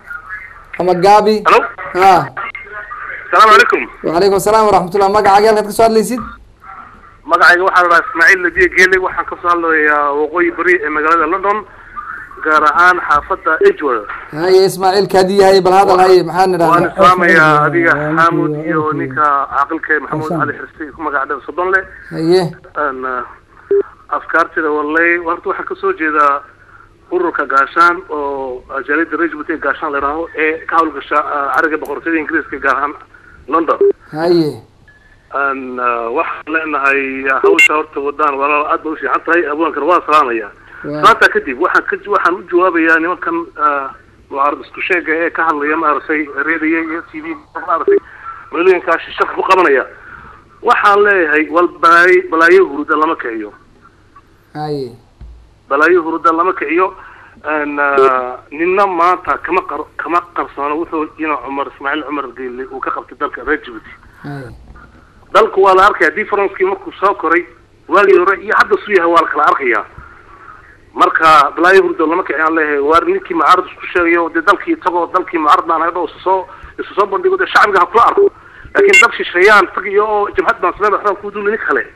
ama gaabi Halo? ha asalaamu calaykum وعليكم السلام ورحمة الله magacaaga halkaad kasoo hadlaysid magacayga waxaa la dhahaa ismaaciil nadiye geele waxaan kasoo hadlayaa waqooyi bari ee magaalada london gaar ahaan xaafadda edgeworth haye ismaaciil kaadi yahay bal hadal haye maxaan waan idhahdaa islaamayaa adiga xaamud iyo Awful. ninka caaqilka ee maxamuud cali xirsi ku magac dheer soddon leh haye Aan, ah, afkaartida wallay horta waxaan kasoo jeedaa ururka gaashaan oo ah, jaaliyadda rajbuti ee gaashaan la yidhaaho ee ka hawlgasha ah, cariga boqortooyada ingiriiska gaar ahaan london haye aan ah, waxaan leenahay ah, hawsha horta wadaan walaal aad ba u fiican tahay abwaankana waa salaamaya Waa- salaanta kadib waxaan ka waxaan u jawaabayaa nimankan ah, mucaarad isku sheega ee ka hadlaya maaragtay reediyo iyo t v maaragtay meelooyinkaa shaq ku qabanaya waxaan leeyahay wal balaayo balaayo huruda lama kiciyo haye balaayo huruda lama kiciyo aan ah, nina maanta kama qar kama qarsoono wuxuu ina cumar ismaaciil cumar geyle uu ka qabtay dalka reer Djibouti haye dalku waa la arkaya differencekii markuu soo koray waagii hore iyo hadda suu yahay waa la kala arkayaa marka balaayo hurdo lama kiciyaan leeyahay waar ninkii mucaarad isku sheegayo dee dalkii isagoo dalkii mucaarad baan ahayd oo isu soo isu soo bandhigo dee shacbiga ha kula arko laakiin dal shisheeyaan tagiyo oo jabhad baan sameyn waxbaan ku duulay nin kale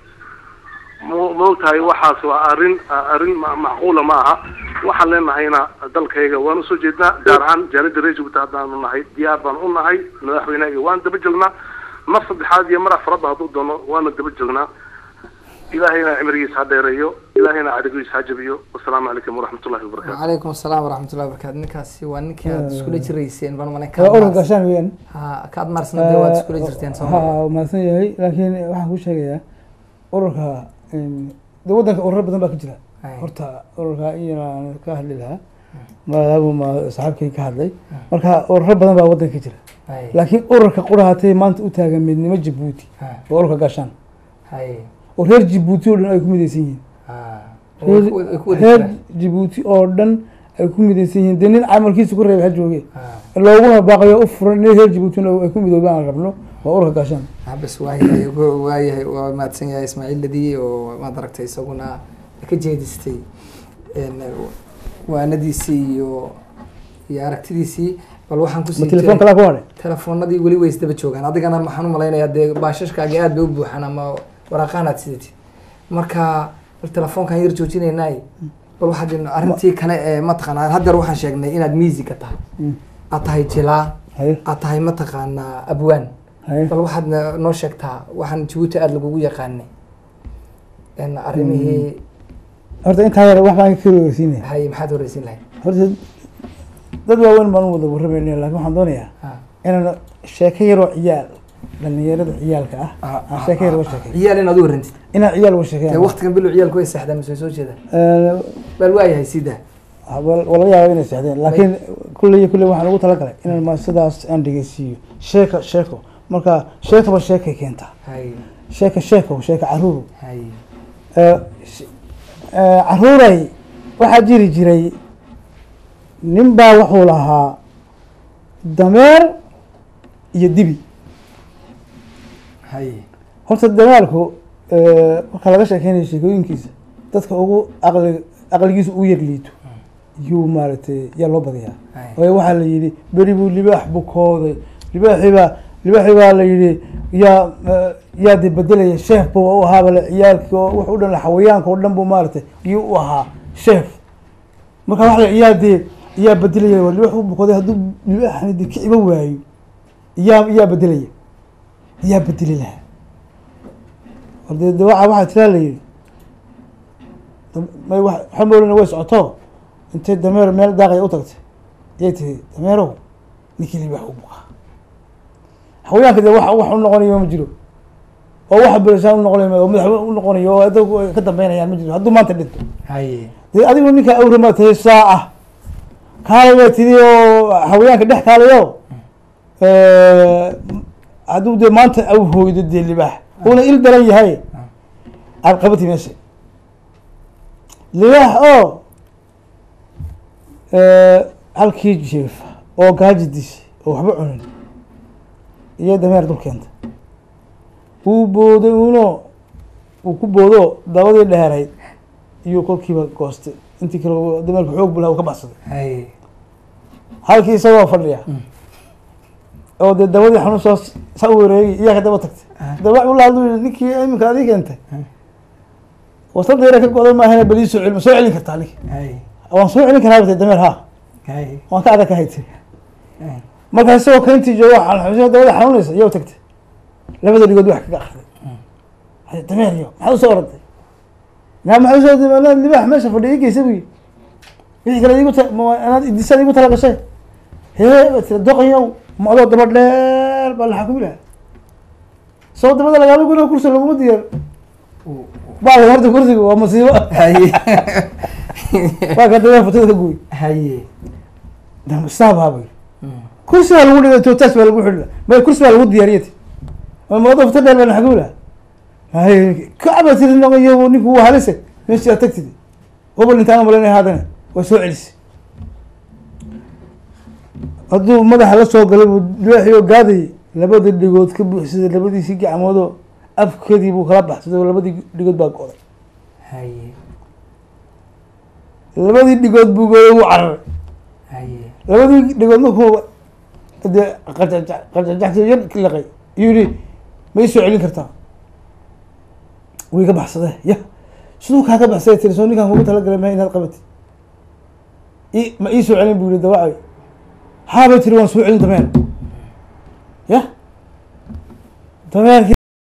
ma ma ogtahay waxaas waa arrin arrin ma- macquula ma aha waxaan leenahayna dalkayga waan usoo jeednaa gaar ahaan jaalida reer Djibouti haddaanu nahay diyaar baan u nahay madaxweynahayga waan daba joognaa mar saddexaad iyo mar afraadba hadduu doono waana daba joognaa ilaahayna cimrigiisa ha dheereeyo ilaahayna cadigiisa ha jabiyo wasalaamu calaykum waraxmatullahi wabarakaatu وعليكم السلام ورحمة الله وبركاته ninkaasi waa ninkii aad iskula jirayseen baan malay waa urur gaashaan weeyaan ha kaad maarsna dee waad iskula jirteen soo ma ha mahadsan yahay laakiin waxaan kuu sheegayaa ururka em, de waddanka ururo badan baa ka jira Ay. horta ururka in yaraan ka hadli lahaa maadaama ma saxaabkay ka hadlay marka ururo badan baa waddanka ka jira haye laakiin ururka qurahatay maanta u taagan midnimo jabuuti ha waa ururka gaashaan haye oo reer jabuuti oo dhan ay ku midaysan yihiin ha way ku way ku wada reer jiraan jabuuti oo dhan ay ku midaysan yihiin dee nin camalkiisa ku reebay ha jooge ha looguna baaqayo u furan in reer jabuutina ay ku midoobaan aan rabno waa ururka gaashaan ha bas waayahay wa- waayahay waa mahadsan yahay ismaaciil ladiye oo maad aragtay isaguna ka jeedistay en, waanadiisii iyo iyo aragtidiisii bal waxaan ma kusii telefoon kalaa ku hadhay telefoonadii weli way isdaba joogaan adigana maxaan u malaynayaa dee baashashkaagi aad bay u buuxaan ama waraaqahan aad sidatid marka bal telefoonkan yar joojinaynay bal waxaad in- arrintii kale ee mataqaanaa haddeer waxaan sheegnay inaad musica tahay aad tahay jilaa haye aad tahay mataqaanaa abwaan haye bal waxaad na- noo sheegtaa waxaan jabuuti aada lagugu yaqaanay En arrimihii horta intaa yar wax baan ka wareysiinaya hay maxaad horeysin lahayd horta dad waaweyn baan u wada warramayna laakiin waxaan doonayaa Ha. inaan sheeko yaroo ciyaal dhalinyarada ciyaalka ah Ah, aan ah, sheeko yar ah, uga ah. sheekay ciyaal inaad u warrantid inaan ciyaal uga dee sheekeeya waqtigan bilow ciyaalku way seexdaan mise way soo jeedaan bal waayahay sidaa waa laga yaaba inay seexdeen laakiin kulley iyo kulley waxaan ugu talagalay inaan ma sidaas aan dhegeysiiyo sheeka sheeko marka sheekaba sheekay keentaa hay sheeka sheeko sheeka caruur hay Eh, sh- eh, caruuray waxaa jiri jiray nin baa wuxuu lahaa dameer iyo dibi hay horta dameerku eh, marka laga sheekeynayo sheekooyinkiisa dadka ugu aqli aqligiisa ugu yar liito yuu maaragtay yaa loo badiyaa hay waayo waxaa la yidhi beri buu libaax bukooday libaaxii baa libaaxii baa la yidhi yaa eh, yaa de bedelaya sheef buu u ahaaba le ciyaalkii oo wax u dhan xawayaanka oo dhan buu maaragtay iyuu u ahaa sheef marka waxa la yaa dee yaa bedelaya waa libaax u bukooday hadduu libaaxani de kiciba waayo yaa yaa bedelaya yaa bedeli lahaa horde de waxa waxaa tiraa la yidhi dam- may wax waxa moolina way socoto intay dameer meel daaqaya u tagtay yay tihi dameerow ninkii libaax u bukaa xawayaanka de wax wax u noqonayo ma jiro oo waxa bereshaan u noqonayo oo madax u noqonayo oo dadku ay ka dambeynayaan ma jiro hadduu maanta dhinto hay dee adigu ninka awrama tahay saa ah kaalay baa tidi oo xawayaanka dhex kaalayo hadduu dee maanta aw hooydo dee libaax uuna il daran yahay aad qabati meesha libaax oo halkii jeefa oo gaaji dishay oo waxba cunin iyo dameer dul keenta wuu booday uno uu ku boodo dabadii dheerayd iyo kolkiiba goostay intii kale dameerka xoog bulaha uu ka baxsaday hay halkii isagoo fadhiya oo dee dabadii xanuun soo sa u wareegi iyaa ka daba tagtay daba ula hadlu yii ninkii iminka adii keentay wasada yara ka go'day maahana bal ii soo celin ma soo celin kartaa ninki hay waan soo celin karaa batay dameer ha hay waan ka adag ka haytay marka isagoo kayntii joogo xanuunsan dabada xanuunaysa iyaa tagtay labada dhigood wax kaga akriday dameer yo maxaad usoo orantay naa maxaa usoo dimaanaa libaax meesha fadhiya igeysa buyi wixii kale igu ta ma- anaad idisada igu tala gashay hee ba tira doqayow macdoo daba dheer baa la xakumi lahaa soo dabada lagaala guna kursi laguma diyaar baa horta kursiga waa masiibo hay waa ka dameer futada ka guuy hay saabaa kursi baa lagu dhigay tootaas baa lagu xidhi may kursi baa lagu diyaariyati macdoo futa dheer baa la xakumi lahaa hay kacba tiri noqoyo ninku waa halise meeshii aad tagtid gobol intaan malanay haadana waa soo celisay hadduu madaxa la soo galay buu libaaxii oo gaadayay labada dhigood ka buuxsaday labadiisii gacmoodoo afkeedii buu kala baxsaday oo labadii dhigood baa go'day hay labadii dhigood buu gooday wuu cararay hay labadii dhigood markuu dee qajajac qajajaxsi yar liqay iyuu yihi ma ii soo celin kartaa way ka baxsadee ya siduu kaa ka baxsaday tiri soo ninkaan kugu talagalay ma inaad qabatid i ma ii soo celin buu yihi dawacay haabay tiri waan soo celin dameer ya dameerkii